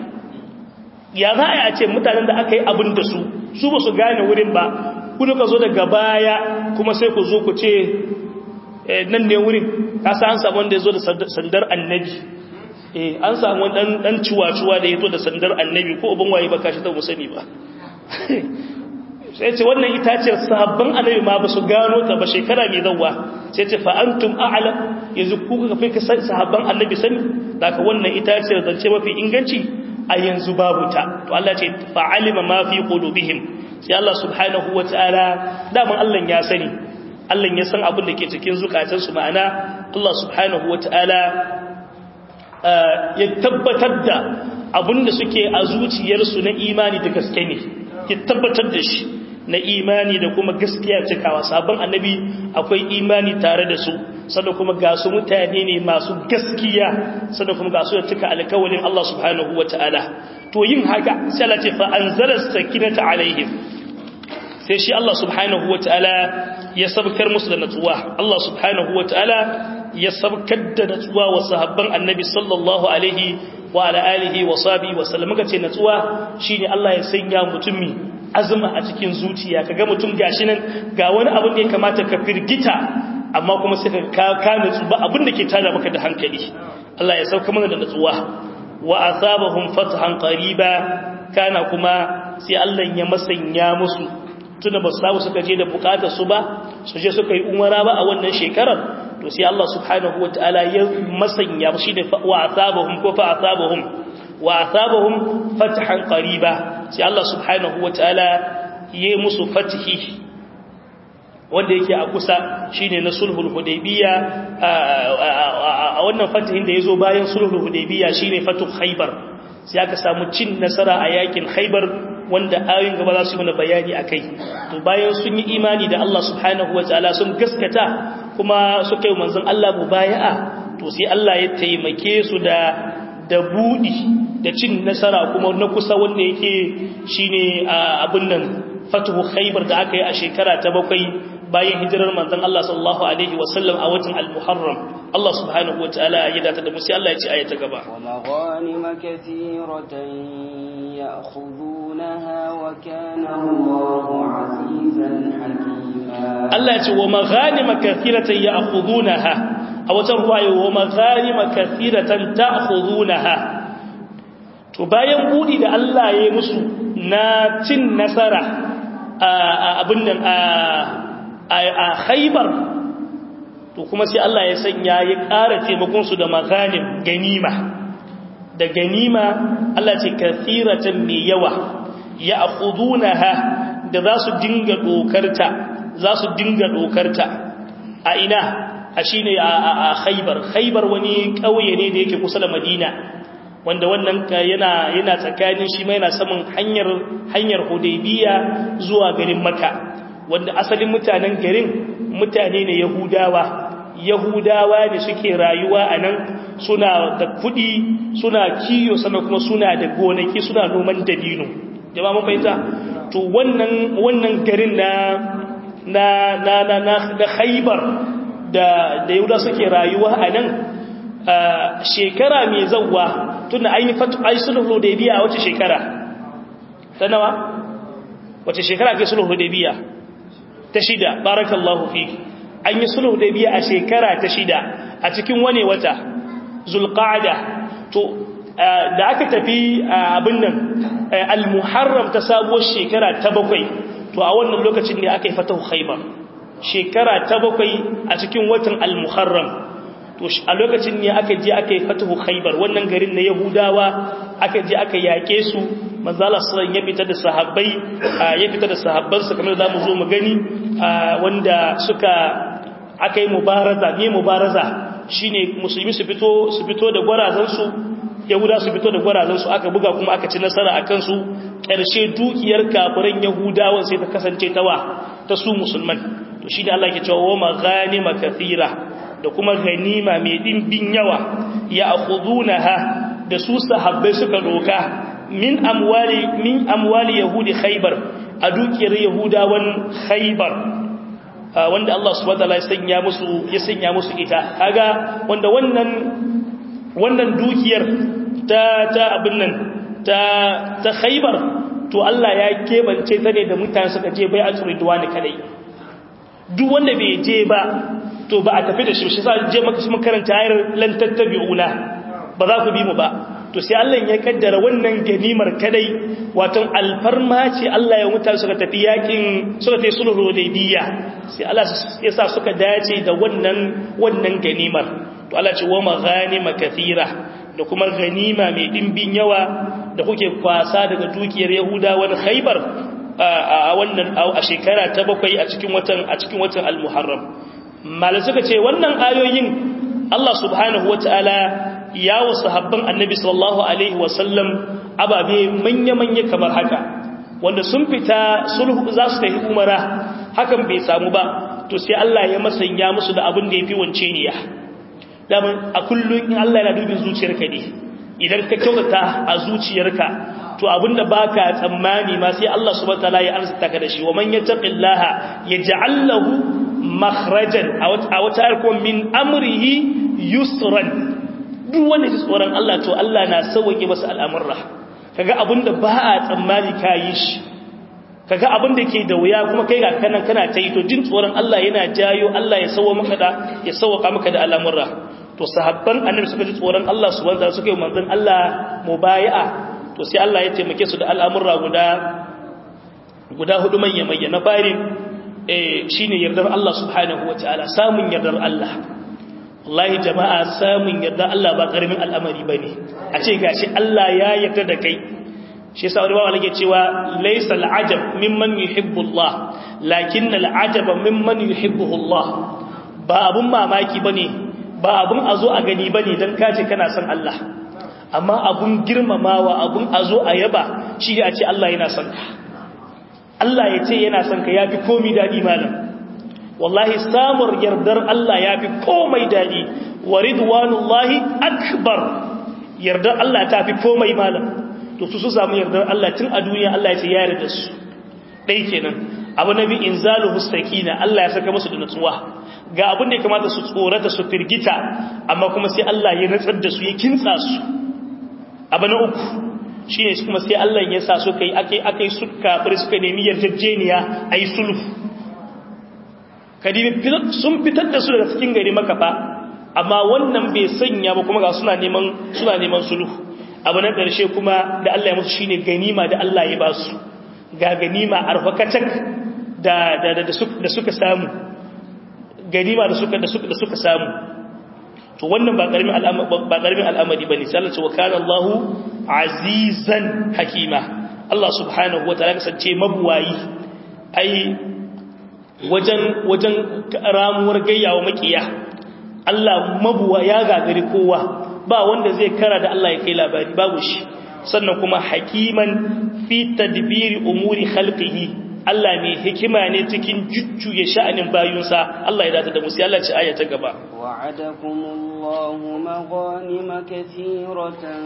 ya za a ce mutanen da aka yi abin da su su ba su gane wurin ba ku ka zo daga baya kuma sai ku zo ku ce nan ne wurin kasa an samu wanda ya zo da sandar annabi eh an samu dan dan ciwaciwa da ya zo da sandar annabi ko ubin waye ba kashi ta musani ba sai ce wannan itaciyar sahabban annabi ma ba su gano ta ba shekara mai zawwa sai ce fa antum a'lam yanzu ku ka fi sahabban annabi sani daga wannan itaciyar zance mafi inganci a yanzu babu ta to Allah ce fa alima ma fi qulubihim sai Allah subhanahu wataala daman Allah ya sani Allah ya san abin da ke cikin zukatansu ma'ana Allah subhanahu wataala ya tabbatar da abin da suke a zuciyarsu na imani da gaske ne ya tabbatar da shi na imani da kuma gaskiya cikawa sabon annabi akwai imani tare da su sannan kuma ga su mutane ne masu gaskiya sannan kuma ga su da cika alkawalin Allah subhanahu wataala to yin haka sai Allah ce fa anzala sakinata alaihim sai shi Allah subhanahu wataala ya sabkar musu da natsuwa Allah subhanahu wataala ya sabkar da natsuwa wa sahabban annabi sallallahu alaihi wa ala alihi wa sahbihi wa sallam kace natsuwa shine Allah ya sanya mutumi azuma a cikin zuciya kaga mutum gashi nan ga wani abin da ya kamata ka firgita amma kuma sai ka ka natsu ba abin da ke tada maka da hankali Allah ya sauka mana da natsuwa wa asabahum fathan qariba kana kuma sai Allah ya masanya musu tunda ba su suka je da bukatar su ba su je suka yi umara ba a wannan shekarar to sai Allah subhanahu wataala ya masanya shi da wa asabahum ko fa asabahum wa asabahum fathan qariba sai Allah subhanahu wataala ya musu fatihi wanda yake a kusa shine na sulhul hudaybiya a wannan fatihin da yazo bayan sulhul hudaybiya shine fatu khaybar sai aka samu cin nasara a yakin khaybar wanda ayoyin gaba za su mana bayani akai to bayan sun yi imani da Allah subhanahu wataala sun gaskata kuma suka yi manzon Allah mubaya'a to sai Allah ya taimake su da da budi da cin nasara kuma na kusa wanda yake shine abin nan fatuhu khaybar da aka yi a shekara ta bakwai bayan hijirar manzon Allah sallallahu alaihi wasallam a watan al-Muharram Allah subhanahu wataala ya data da mu sai Allah ya ci ayata gaba wa maghanim kathiratan ya'khudunaha wa kana Allahu azizan hakima Allah ya ce wa maghanim kathiratan ya'khudunaha a wata ruwaya wa maghanim kathiratan ta'khudunaha to bayan budi da Allah ya yi musu na cin nasara a abin nan a a khaybar to kuma sai Allah ya sanya ya ƙara taimakon su da maganim ganima da ganima Allah ce kathiratan mai yawa ya akhudunaha da za su dinga dokarta za su dinga dokarta a ina a shine a khaybar khaybar wani kauye ne da yake kusa da madina wanda wannan yana yana tsakanin shi mai yana saman hanyar hanyar hudaybiya zuwa garin makka wanda asalin mutanen garin mutane ne yahudawa yahudawa ne suke rayuwa a nan suna da kudi suna kiyo sannan kuma suna da gonaki suna noman dabino jama'a mun fahimta to wannan wannan garin na na na na na da khaybar da da yahuda suke rayuwa a nan shekara mai zawwa tunda an yi fatu ai sulhu hudaybiya a wace shekara ta nawa wace shekara ke sulhu hudaybiya ta shida barakallahu fiki an yi sulhu hudaybiya a shekara ta shida a cikin wane wata zulqa'da to da aka tafi abin nan al-muharram ta sabuwar shekara ta bakwai to a wannan lokacin ne aka yi fatahu khaybar shekara ta bakwai a cikin watan al-muharram to a lokacin ne aka je aka yi fatahu khaybar wannan garin na yahudawa aka je aka yake su manzala sallan ya fita da sahabbai ya fita da sahabbansa kamar da zamu zo mu gani wanda suka aka yi mubaraza ne mubaraza shine musulmi su fito su fito da gwarazan su yahuda su fito da gwarazan su aka buga kuma aka ci nasara akan su ƙarshe dukiyar kafiran yahudawan sai ta kasance tawa ta su musulman to shi da Allah ke cewa wa maghanima kathira da kuma ganima mai dimbin yawa ya akhudunaha da su sahabbai suka doka min amwali min amwali yahudi khaybar a dukiyar yahudawan khaybar wanda Allah subhanahu wataala ya sanya musu ya sanya musu ita kaga wanda wannan wannan dukiyar ta ta abin nan ta ta khaybar to Allah ya kebance ta ne da mutane suka je bai ridwani kadai duk wanda bai je ba to ba a tafi da shi shi sa je maka mun karanta ayar lan tattabi'una ba za ku bi mu ba to sai Allah ya kaddara wannan ganimar kadai wato alfarma ce Allah ya mutane suka tafi yakin suka tafi sulhu hudaybiya sai Allah ya sa suka dace da wannan wannan ganimar to Allah ce wa maghanima kathira da kuma ganima mai dimbin yawa da kuke kwasa daga dukiyar Yahudawan Khaibar a wannan a shekara ta bakwai a cikin watan a cikin watan al-Muharram malai suka ce wannan ayoyin Allah subhanahu wataala ya wasu habban annabi sallallahu alaihi wasallam ababe manya-manya kamar haka wanda sun fita sulhu za su tafi umara hakan bai samu ba to sai Allah ya masanya musu da abin da ya fi wance niya daman a kullum in Allah yana dubin zuciyarka ne idan ka kyautata a zuciyarka to abinda baka tsammani ma sai Allah subhanahu wataala ya arzuta ka da shi wa man yattaqillaha yaj'al lahu makhrajan a wata harkon min amrihi yusran duk wanda ji tsoron Allah to Allah na sauke masa al'amurra kaga abinda ba a tsammani kayi shi kaga abinda ke da wuya kuma kai ga kanan kana ta yi to jin tsoron Allah yana jayo Allah ya sauwa maka da ya sauka maka da al'amurra to sahabban annabi suka ji tsoron Allah subhanahu wataala suka yi manzon Allah mubayi'a to sai Allah ya taimake su da al'amurra guda guda hudu manya manya na fari eh shine yardar Allah subhanahu wataala samun yardar Allah wallahi jama'a samun yarda Allah ba karamin al'amari bane a ce gashi Allah ya yarda da kai shi yasa wani bawa nake cewa laysa al'ajab mimman yuhibbu Allah lakin al'ajab mimman yuhibbuhu Allah ba abun mamaki bane ba abun azo a gani bane dan kace kana son Allah amma abun girmamawa abun azo a yaba shi ne a ce Allah yana son ka Allah ya ce yana son ka yafi komai dadi malam wallahi samun yardar Allah ya fi komai daɗi wa ridwanullahi akbar yardar Allah ta fi komai malam to su su samu yardar Allah tun a duniya Allah ya ce ya yarda su ɗai kenan abu na bi inzalu hustakina Allah ya saka musu da natsuwa ga abin da ya kamata su tsorata su firgita amma kuma sai Allah ya natsar da su ya kintsa su abu na uku shine kuma sai Allah ya sa su kai akai akai su kafir suka nemi yarjejeniya ayi sulhu kadibi sun fitar da su daga cikin gari makafa amma wannan bai sanya ba kuma ga suna neman suna neman sulhu abu na ƙarshe kuma da Allah ya musu shine ganima da Allah ya ba su ga ganima arfakatak da da da suka samu ganima da suka da suka da suka samu to wannan ba karamin al'amari ba karamin al'amari bane sai Allah ce wa kana Allahu azizan hakima Allah subhanahu wataala kasance mabuwayi ai wajen wajen ramuwar gayyawa makiya Allah mabuwa ya gagari kowa ba wanda zai kara da Allah ya kai labari babu shi sannan kuma hakiman fi tadbiri umuri khalqihi Allah mai hikima ne cikin jujjuye sha'anin bayunsa Allah ya data da musu Allah ci aya ta gaba wa'adakumullahu maghanima kathiratan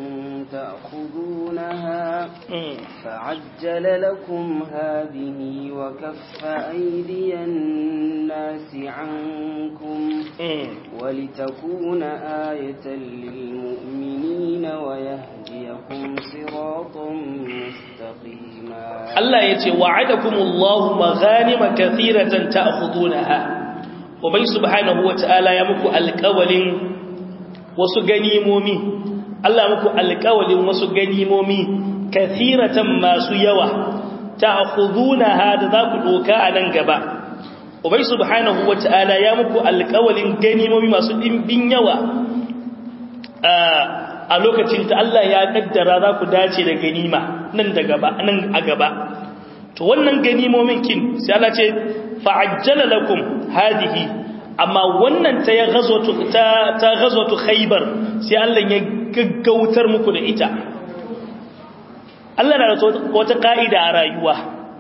تأخذونها فعجل لكم هذه وكف أيدي الناس عنكم ولتكون آية للمؤمنين ويهديكم صراطا مستقيما الله يتي وعدكم الله مغانم كثيرة تأخذونها وبي سبحانه وتعالى يمكو القول وسغنيمومي Allah muku alƙawalin wasu ganimomi kathiratan masu yawa ta'khudunaha da za ku doka a nan gaba Ubay subhanahu wata'ala ya muku alƙawalin ganimomi masu dimbin yawa a lokacin ta Allah ya kaddara za ku dace da ganima nan da gaba nan a gaba to wannan ganimomin kin sai Allah ce fa'ajjala lakum hadihi amma wannan ta ya ghazwatu ta ta ghazwatu khaybar sai Allah ya gaggautar muku da ita Allah na da wata ka'ida a rayuwa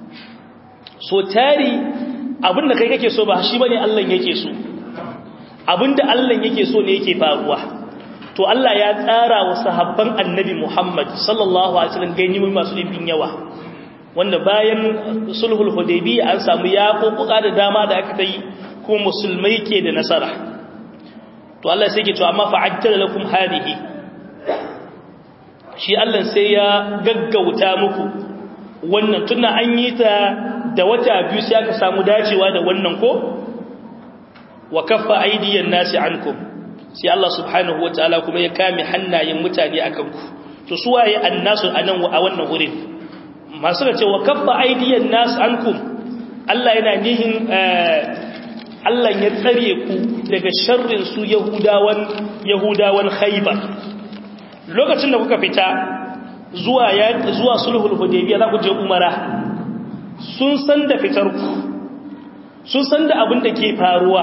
so tari abinda kai kake so ba shi bane Allah yake so abinda Allah yake so ne yake faruwa to Allah ya tsara wa sahabban annabi Muhammad sallallahu alaihi wasallam ganimi masu dimbin yawa wanda bayan sulhul hudaybiyya an samu yaƙoƙuka da dama da aka yi kuma musulmai ke da nasara to Allah sai ke to amma fa'ajjala lakum hadihi shi Allah sai ya gaggauta muku wannan tunda an yi ta da wata biyu sai aka samu dacewa da wannan ko wa kaffa aydiyan nasi ankum sai Allah subhanahu wataala kuma ya kame hannayen mutane akan ku to su waye annasu anan a wannan wurin masu da ce wa kaffa aydiyan nas ankum Allah yana nihin Allah ya tsare ku daga sharrin su yahudawan yahudawan khaybar lokacin da kuka fita zuwa ya zuwa sulhul hudaybiyah za ku je umara sun san da fitar ku sun san da abin da ke faruwa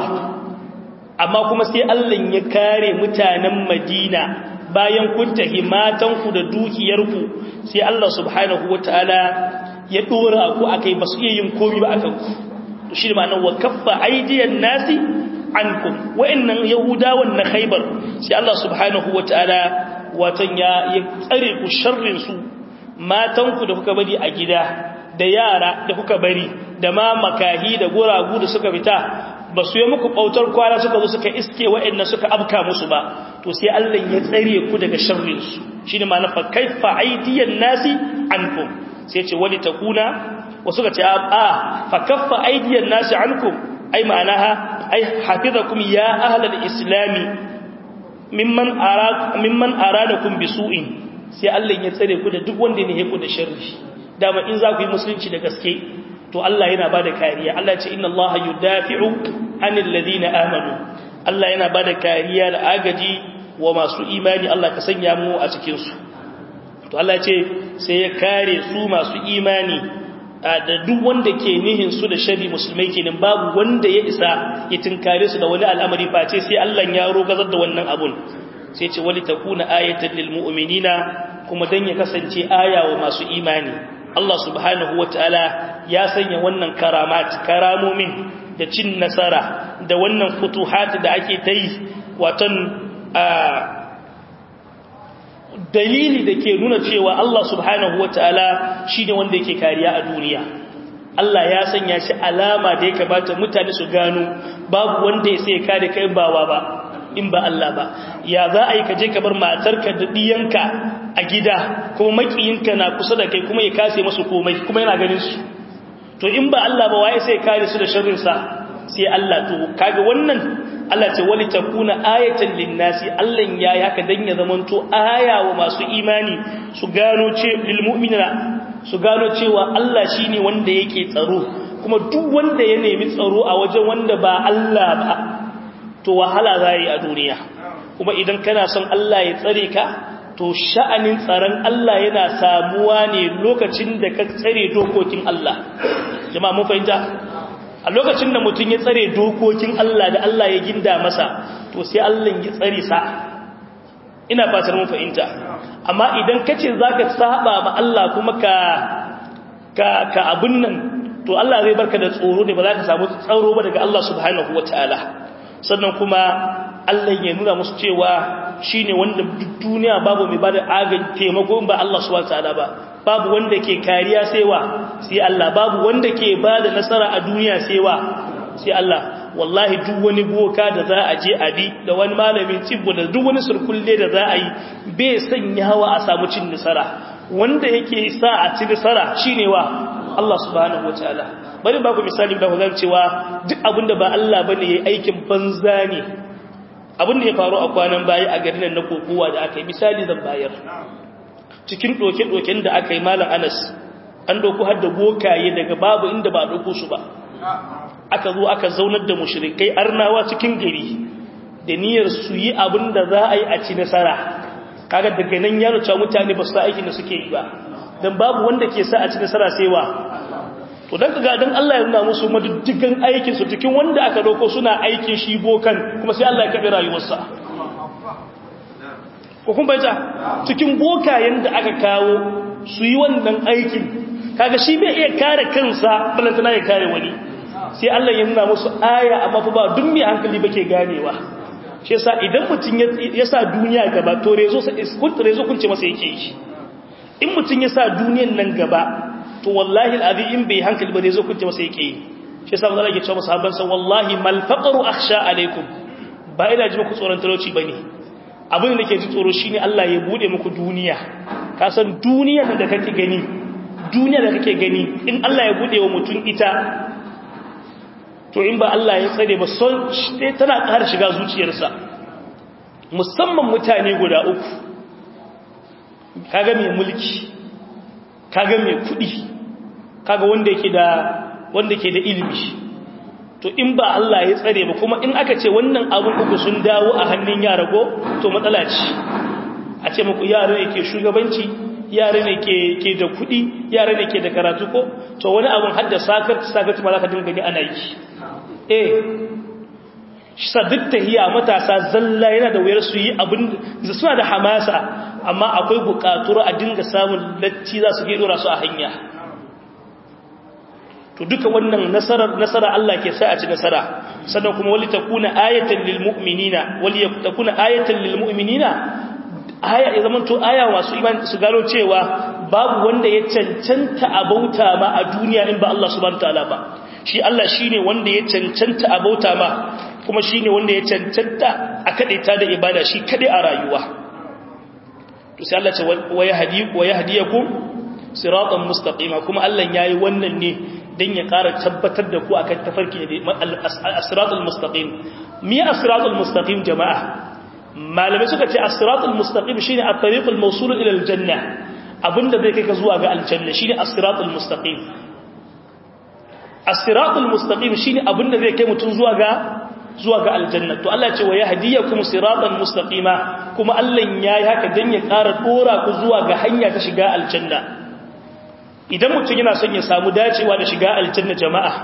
amma kuma sai Allah ya kare mutanen Madina bayan kun tahi matanku da dukiyarku sai Allah subhanahu wataala ya dora ku akai basu iya yin komai ba akan ku to shi ma'anar wa kaffa aydiyan nasi ankum wa'annan yahudawan na khaybar sai Allah subhanahu wataala watan ya tsare ku sharrin su matanku da kuka bari a gida da yara da kuka bari da ma makahi da guragu da suka fita ba su yi muku ɓautar kwana suka zo suka iske wa'in suka abka musu ba to sai Allah ya tsare ku daga sharrinsu shi ne ma'ana fa kaifa aidiyan nasi ankum sai ce wani takuna wasu ka ce a fa kaffa aidiyan nasi ankum ai ma'ana ha ai hafizakum ya ahlal islami mimman ara mimman aradakum bisu'in sai Allah ya tsare ku da duk wanda ne ya ku da sharri dama in za ku yi musulunci da gaske to Allah yana ba da kariya Allah ce inna Allah yudafi'u anil ladina amanu Allah yana ba da kariya da agaji wa masu imani Allah ka sanya mu a cikin su to Allah ce sai ya kare su masu imani da duk wanda ke nihin su da shari musulmai kenan babu wanda ya isa ya tinkare su da wani al'amari face sai Allah ya rogazar da wannan abun sai ce wali takuna ayatan lil mu'minina kuma dan ya kasance aya wa masu imani Allah subhanahu wa ta'ala ya sanya wannan karamat karamomin da cin nasara da wannan futuhat da ake ta yi watan dalili da ke nuna cewa Allah subhanahu wa ta'ala shi ne wanda yake kariya a duniya Allah ya sanya shi alama da ya kamata mutane su gano babu wanda ya sai kare kai bawa ba in ba Allah ba ya za a yi kaje ka bar matarka da diyanka a gida kuma makiyinka na kusa da kai kuma ya kase masu komai kuma yana ganin su to in ba Allah ba waye sai kare su da sharrin sa sai Allah to kaga wannan Allah ce wali takuna ayatan linnasi Allah ya yi haka dan ya zamanto aya wa masu imani su gano ce lil mu'minina su gano cewa Allah shine wanda yake tsaro kuma duk wanda ya nemi tsaro a wajen wanda ba Allah ba to wahala za yi a duniya kuma idan kana son Allah ya tsare ka to sha'anin tsaron Allah yana samuwa ne lokacin da ka tsare dokokin Allah jama'a mun fahimta a lokacin da mutum ya tsare dokokin Allah da Allah ya ginda masa to sai Allah ya tsare sa ina fatar mun fahimta amma idan kace zaka saba ma Allah kuma ka ka ka abun nan to Allah zai barka da tsoro ne ba za ka samu tsaro ba daga Allah subhanahu wataala sannan kuma Allah ya nuna musu cewa shine wanda duk duniya babu mai bada agin taimako ba Allah subhanahu wataala ba babu wanda ke kariya sai wa sai Allah babu wanda ke bada nasara a duniya sai wa sai Allah wallahi duk wani boka da za a je a bi da wani malamin cibbo da duk wani surkulle da za a yi bai sanyawa a samu cin nasara wanda yake sa a ci nasara shine wa Allah subhanahu wataala bari ba ku misali da zan cewa duk abinda ba Allah bane yayi aikin banza ne abinda ya faru a kwanan baya a garin nan na kokowa da aka yi misali zan bayar cikin doke-doken da aka yi malam Anas an doku har da bokaye daga babu inda ba doko su ba aka zo aka zaunar da mushrikai arnawa cikin gari da niyyar su yi abinda za a yi a ci nasara kaga daga nan ya ruca mutane ba su aikin da suke yi ba dan babu wanda ke sa a ci nasara sai wa to dan kaga dan Allah ya nuna musu maduddigan aikin su cikin wanda aka dauko suna aikin shi bokan kuma sai Allah ya kabe rayuwarsa ko kun bayyana cikin bokayen da aka kawo su yi wannan aikin kaga shi bai iya kare kansa balantana ya kare wani sai Allah ya nuna musu aya amma fa ba duk mai hankali bake ganewa shi yasa idan mutun ya sa duniya gaba to rezo sai rezo kunce masa yake yi in mutun ya sa duniyan nan gaba to wallahi alazim in bai hankali ba rezo kunce masa yake yi shi yasa manzo yake cewa sahabban sa wallahi mal faqru akhsha alaikum ba ina ji muku tsoron talauci bane abin da ke ji tsoro shine Allah ya bude muku duniya ka san duniyar da kake gani duniya da kake gani in Allah ya bude wa mutum ita to in ba Allah ya tsare ba son tana ƙara shiga zuciyarsa musamman mutane guda uku kaga mai mulki kaga mai kuɗi kaga wanda yake da wanda ke da ilimi to in ba Allah ya tsare ba kuma in aka ce wannan abun uku sun dawo a hannun yara go to matsala ce a ce muku yara ne ke shugabanci yara ne ke da kuɗi yara ne ke da karatu ko to wani abun hadda sakar sakar ma za ka dinga gani ana yi eh shi duk tahiya matasa zalla yana da wayar su yi abin da suna da hamasa amma akwai bukatur a dinga samun latti za su ke dora su a hanya to duka wannan nasarar nasara Allah ke sa a ci nasara sannan kuma wali takuna ayatan lil mu'minina wali takuna ayatan lil mu'minina aya ya zaman to aya masu iman su gano cewa babu wanda ya cancanta a bauta ma a duniya in ba Allah subhanahu wataala ba shi Allah shine wanda ya cancanta a bauta ma kuma shine wanda ya cancanta a kadaita da ibada shi kade a rayuwa to sai Allah ce wa yahdi wa yahdiyakum siratan mustaqima kuma Allah yayi wannan ne dan ya ƙara tabbatar da ku akan tafarki da as-siratal mustaqim mi as-siratal mustaqim jama'a malamai suka ce as-siratal mustaqim shine at-tariqul mawsul ila al-janna abinda zai kai ka zuwa ga aljanna shine as-siratal mustaqim as-siratal mustaqim shine abinda zai kai mutun zuwa ga zuwa ga aljanna to Allah ce wa yahdiyakum siratan mustaqima kuma Allah yayi haka dan ya ƙara dora ku zuwa ga hanya ta shiga aljanna idan mutum yana son ya samu dacewa da shiga aljanna jama'a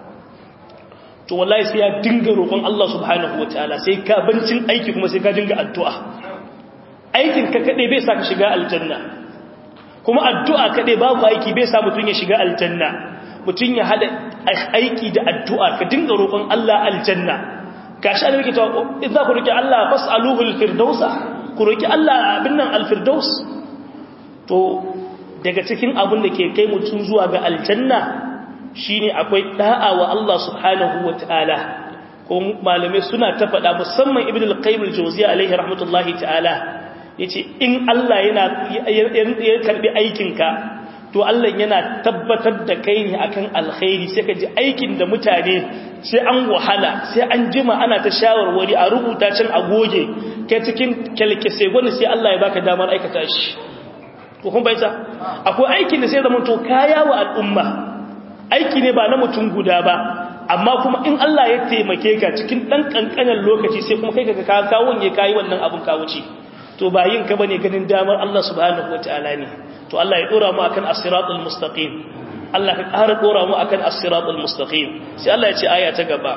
to wallahi sai ya dinga roƙon Allah subhanahu wataala sai ka bancin aiki kuma sai ka dinga addu'a aikin ka kade bai sa ka shiga aljanna kuma addu'a kade babu aiki bai sa mutum ya shiga aljanna mutum ya hada aiki da addu'a ka dinga roƙon Allah aljanna gashi an rike ta in za ku roki Allah fas'aluhu alfirdausa ku roki Allah abin nan alfirdaus to daga cikin abin da ke kai mutum zuwa ga aljanna shine akwai da'a wa Allah subhanahu wataala ko malamai suna ta faɗa musamman ibn al-qayyim al-jawziyya alaihi rahmatullahi ta'ala yace in Allah yana ya karbi aikinka to Allah yana tabbatar da kai ne akan alkhairi sai ka ji aikin da mutane sai an wahala sai an jima ana ta shawarwari a rubuta can a goge kai cikin kalkese gwani sai Allah ya baka damar aikata shi ko kun bayyana akwai aikin da sai zama to kaya wa al'umma aiki ne ba na mutum guda ba amma kuma in Allah ya taimake ka cikin dan kankanin lokaci sai kuma kai ka ka kawon ya kai wannan abun ka wuce to ba yin ka bane ganin damar Allah subhanahu wataala ne to Allah ya dora mu akan as-siratal mustaqim Allah ka ƙara dora mu akan as-siratal mustaqim sai Allah ya ce aya ta gaba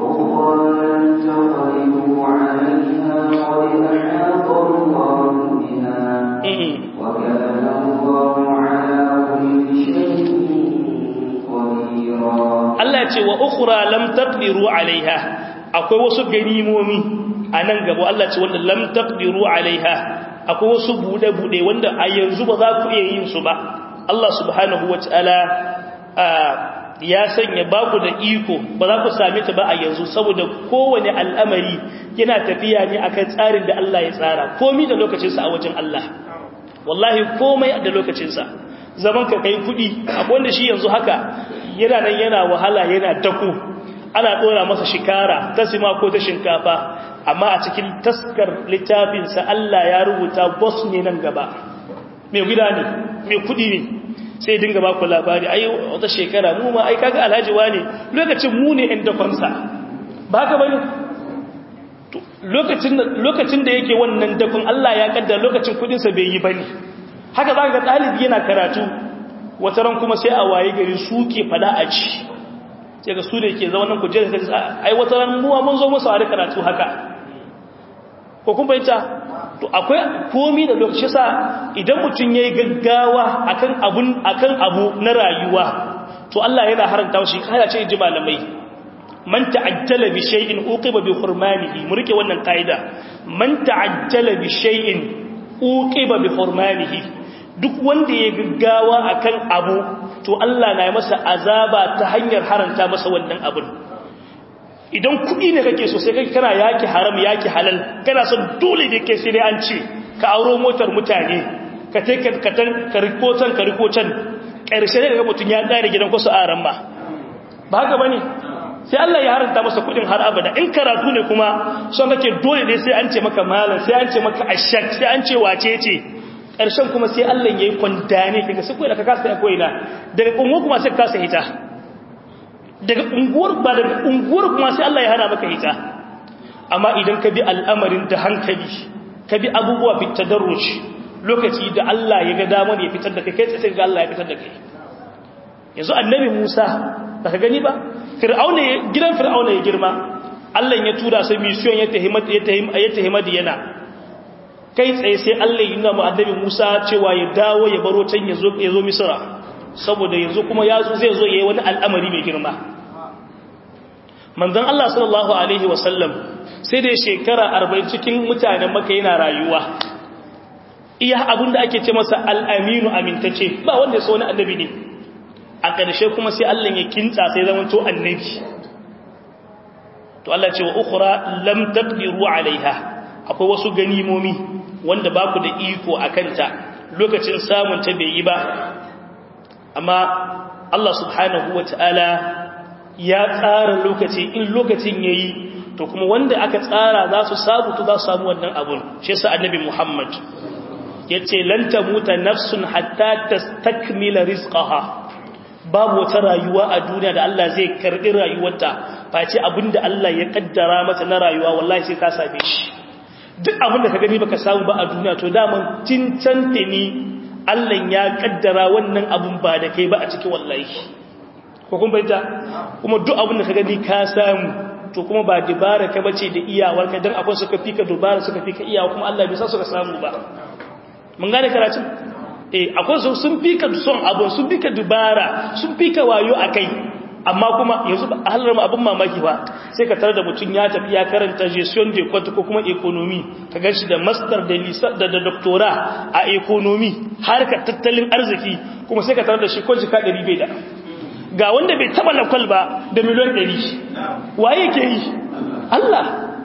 Allah ya ce wa ukhra lam taqdiru alaiha akwai wasu ganimomi a nan gaba Allah ce wanda lam taqdiru alaiha akwai wasu bude-bude wanda a yanzu ba za ku iya yin su ba Allah subhanahu wataala ya sanya ba ku da iko ba za ku same ta ba a yanzu saboda kowane al'amari yana tafiya ne akan tsarin da Allah ya tsara komai da lokacinsa a wajen Allah wallahi komai da lokacinsa zaman ka kai kudi akwai wanda shi yanzu haka yana nan yana wahala yana dako ana dora masa shikara ta sima ko ta shinkafa amma a cikin taskar littafinsa Allah ya rubuta boss ne nan gaba mai gida ne mai kudi ne sai dinga ba ku labari ai wata shekara mu ma ai kaga alhaji wane lokacin mu ne ɗan dakonsa ba haka bane lokacin lokacin da yake wannan dakon Allah ya kaddara lokacin kudin sa bai yi bane haka zaka ga dalibi yana karatu wata ran kuma sai a waye gari su ke fada a ci sai ga su da ke zama nan ku je ai wata ran mu mun zo musu a karatu haka ko kun bayyana to akwai komi da lokaci sa idan mutum yayi gaggawa akan abun akan abu na rayuwa to Allah yana haranta shi kada ce ji malamai man ta'ajjala bi shay'in uqiba bi hurmanihi mu rike wannan kaida man ta'ajjala bi shay'in uqiba bi hurmanihi duk wanda ya gaggawa akan abu to Allah na yi masa azaba ta hanyar haranta masa wannan abun idan kuɗi ne kake so sai kai kana yaki haram yaki halal kana son dole ne kai sai dai an ce ka auro motar mutane ka tai ka ka rikotan ka rikotan ƙarshe ne daga mutum ya ƙare gidan kwasu a ran ba ba haka bane sai Allah ya haranta masa kuɗin har abada in karatu ne kuma son kake dole ne sai an ce maka malam sai an ce maka ashak sai an ce wace ce ƙarshen kuma sai Allah ya yi kwandane kaga sai koyi da ka kasa ya koyi na daga unguwar kuma sai ka kasa hita daga unguwar ba daga unguwar kuma sai Allah ya hana maka hita amma idan ka bi al'amarin da hankali ka bi abubuwa bi tadarruj lokaci da Allah ya ga damar ya fitar da kai kai sai ga Allah ya fitar da kai yanzu annabi Musa ba ka gani ba fir'auna gidan fir'auna ya girma Allah ya tura sai mission ya tahimmat ya tahimma ya tahimma yana kai tsaye sai Allah ya nuna mu annabi Musa cewa ya dawo ya baro can ya zo ya zo Misra saboda yanzu kuma ya zo zai zo yayi wani al'amari mai girma manzon Allah sallallahu alaihi wasallam sai da shekara 40 cikin mutanen Makka yana rayuwa iya abinda ake ce masa al-aminu amintace ba wanda ya so wani annabi ne a ƙarshe kuma sai Allah ya kintsa sai zaman to annabi to Allah ce wa ukhra lam taqdiru alaiha akwai wasu ganimomi wanda ba ku da iko a kanta lokacin samun ta bai yi ba amma Allah subhanahu wa ta'ala ya tsara lokaci in lokacin ya yi to kuma wanda aka tsara za su samu to za su samu wannan abun shi sa annabi Muhammad ya ce lanta muta nafsun hatta ta takmila rizqaha babu wata rayuwa a duniya da Allah zai karɓi rayuwarta face abinda Allah ya kaddara mata na rayuwa wallahi sai ka same shi duk abinda ka gani baka samu ba a duniya to daman cincanta ni Allah ya kaddara wannan abun ba da kai ba a cikin wallahi ko kun bayyana kuma duk abinda ka gani ka samu to kuma ba dibara ka bace da iyawar ka dan akwai suka fika dubara suka fika iyawa kuma Allah bai sa suka samu ba mun gane karatun eh akwai su sun fika son abu sun fika dubara sun fika wayo akai amma kuma yanzu ba halar abin mamaki ba sai ka tare da mutum ya tafi ya karanta gestion de compte ko kuma economy ka ganshi da master da lisa da da doctora a economy har ka tattalin arziki kuma sai ka tare da shi ko jika 100 bai da ga wanda bai taba lakwal ba da miliyan 100 waye ke yi Allah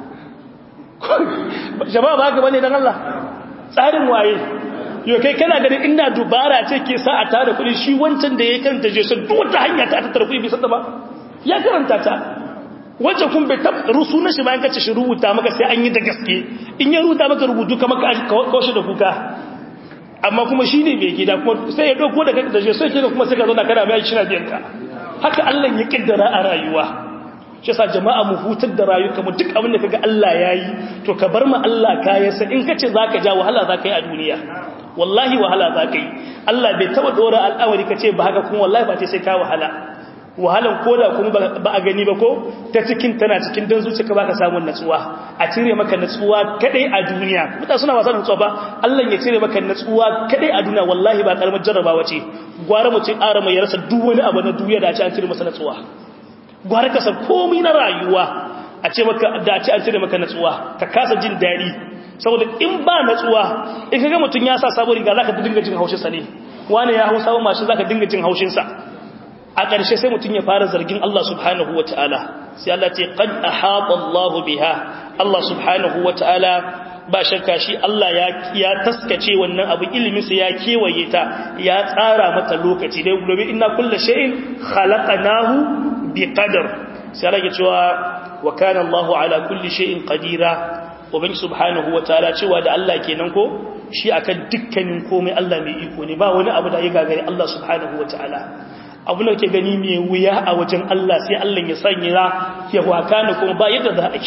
jama'a ba ga bane dan Allah tsarin waye yau kai kana ganin inda dubara ce ke sa a tara kudi shi wancan da ya karanta je sun duk wata hanya ta tattara kudi bai santa ba ya karanta ta wancan kun bai tab rusu na shi bayan kace shi rubuta maka sai an yi da gaske in ya rubuta maka rubutu kamar ka kaushe da kuka amma kuma shi ne bai gida kuma sai ya dauko da da je sai kenan kuma sai ka zauna kana mai shi na biyan ka haka Allah ya kaddara a rayuwa shi yasa jama'a mu hutar da rayuka mu duk abin da kaga Allah yayi to ka bar mu Allah kayansa in kace zaka ja wahala zaka yi a duniya wallahi wahala zaka yi Allah bai taba dora al'amari kace ba haka kuma wallahi ba sai ka wahala wahalan koda kuma ba a gani ba ko ta cikin tana cikin dan zuciya baka samu natsuwa a cire maka natsuwa kadai a duniya mutane suna wasa da natsuwa ba Allah ya cire maka natsuwa kadai a duniya wallahi ba karamar jarrabawa ce gwara mutum ƙara mai yarsa duk wani abu na duniya da a ce an cire masa natsuwa gwara ka san komai na rayuwa a ce maka da a ce an cire maka natsuwa ka kasa jin daɗi saboda in ba natsuwa in ka ga mutum ya sa sabon riga zaka dinga jin haushin sa ne wani ya hau sabon mashin zaka dinga jin haushin sa a ƙarshe sai mutum ya fara zargin Allah subhanahu wa ta'ala sai Allah ce qad ahata Allah biha Allah subhanahu wa ta'ala ba shakka shi Allah ya ya taskace wannan abu ilimin sa ya kewaye ta ya tsara mata lokaci dai gobe inna kullu shay'in khalaqnahu biqadar sai Allah ya cewa wa kana Allah ala kulli shay'in qadira ubangi subhanahu wa ta'ala cewa da Allah kenan ko shi akan dukkanin komai Allah mai iko ne ba wani abu da ya gagare Allah subhanahu wa ta'ala abu da ke gani mai wuya a wajen Allah sai Allah ya sanya ya waka ne kuma ba yadda za a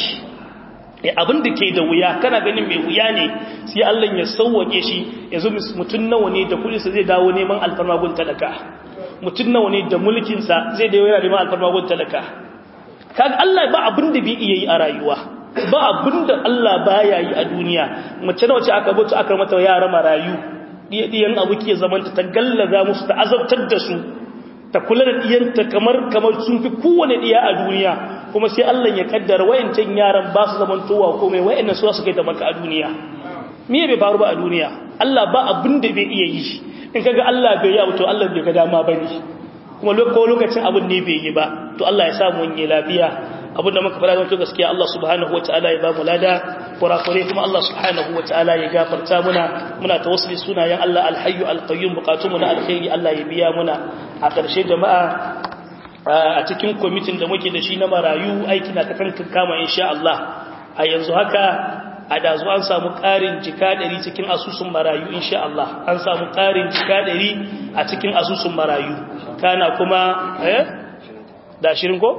yi abin da ke da wuya kana ganin mai wuya ne sai Allah ya sauwake shi yanzu mutum nawa ne da kudinsa zai dawo neman alfarmagun talaka mutum nawa ne da mulkinsa zai dawo yana neman alfarmagun talaka kaga Allah ba abin da bai iya yi a rayuwa ba abin da Allah baya yi a duniya mace nawa ce aka buta aka mata yara marayu diyan abu ke zamanta ta gallaza musu ta azabtar da su ta kula da diyanta kamar kamar sun fi kowane diya a duniya kuma sai Allah ya kaddara wayancan yaran ba su zaman towa komai wayannan su su kai da maka a duniya me bai faru ba a duniya Allah ba abin da bai iya yi in kaga Allah bai yi to Allah bai ga dama bane kuma lokacin abin ne bai yi ba to Allah ya samu wani lafiya abin da muka fara zama to gaskiya Allah subhanahu wataala ya ba mu lada kurakure kuma Allah subhanahu wataala ya gafarta muna muna tawassuli sunayen Allah alhayyu alqayyum bukatunmu na alkhairi Allah ya biya muna a ƙarshe jama'a a cikin kwamitin da muke da shi na marayu aiki na ta kankan kama insha Allah a yanzu haka a dazu an samu ƙarin jika ɗari cikin asusun marayu insha Allah an samu ƙarin jika ɗari a cikin asusun marayu kana kuma eh da shirin ko?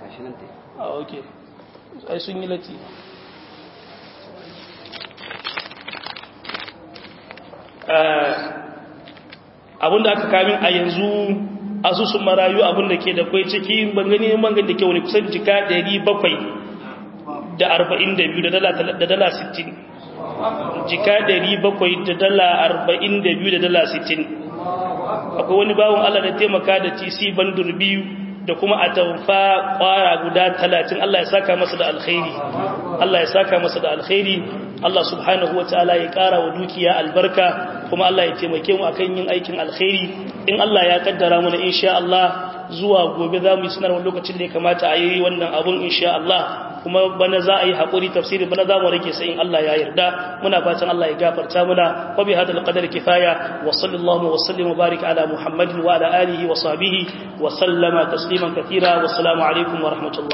a ok ai sun yi lati abinda aka kamin a yanzu asusun marayu abinda ke da kwai ciki bangani bangani da ke wani kusan jika 700 da 42 da dala 60 jika 700 da dala 42 da dala 60 akwai wani bawon Allah da taimaka da TC bandur biyu da kuma a tamfa kwara guda 30 Allah ya saka masa da alkhairi Allah ya saka masa da alkhairi Allah subhanahu wataala ya kara wa dukiya albarka kuma Allah ya taimake mu akan yin aikin alkhairi in Allah ya kaddara mu insha Allah zuwa gobe za mu yi sanarwar lokacin da ya kamata a yi wannan abun insha Allah kuma bana za a yi haƙuri tafsiri bana za mu rike sai in Allah ya yarda muna fatan Allah ya gafarta muna wa bi hadal qadar kifaya wa sallallahu wa sallim wa barik ala muhammadin wa ala alihi wa sahbihi wa sallama tasliman katira wa assalamu alaikum wa rahmatullah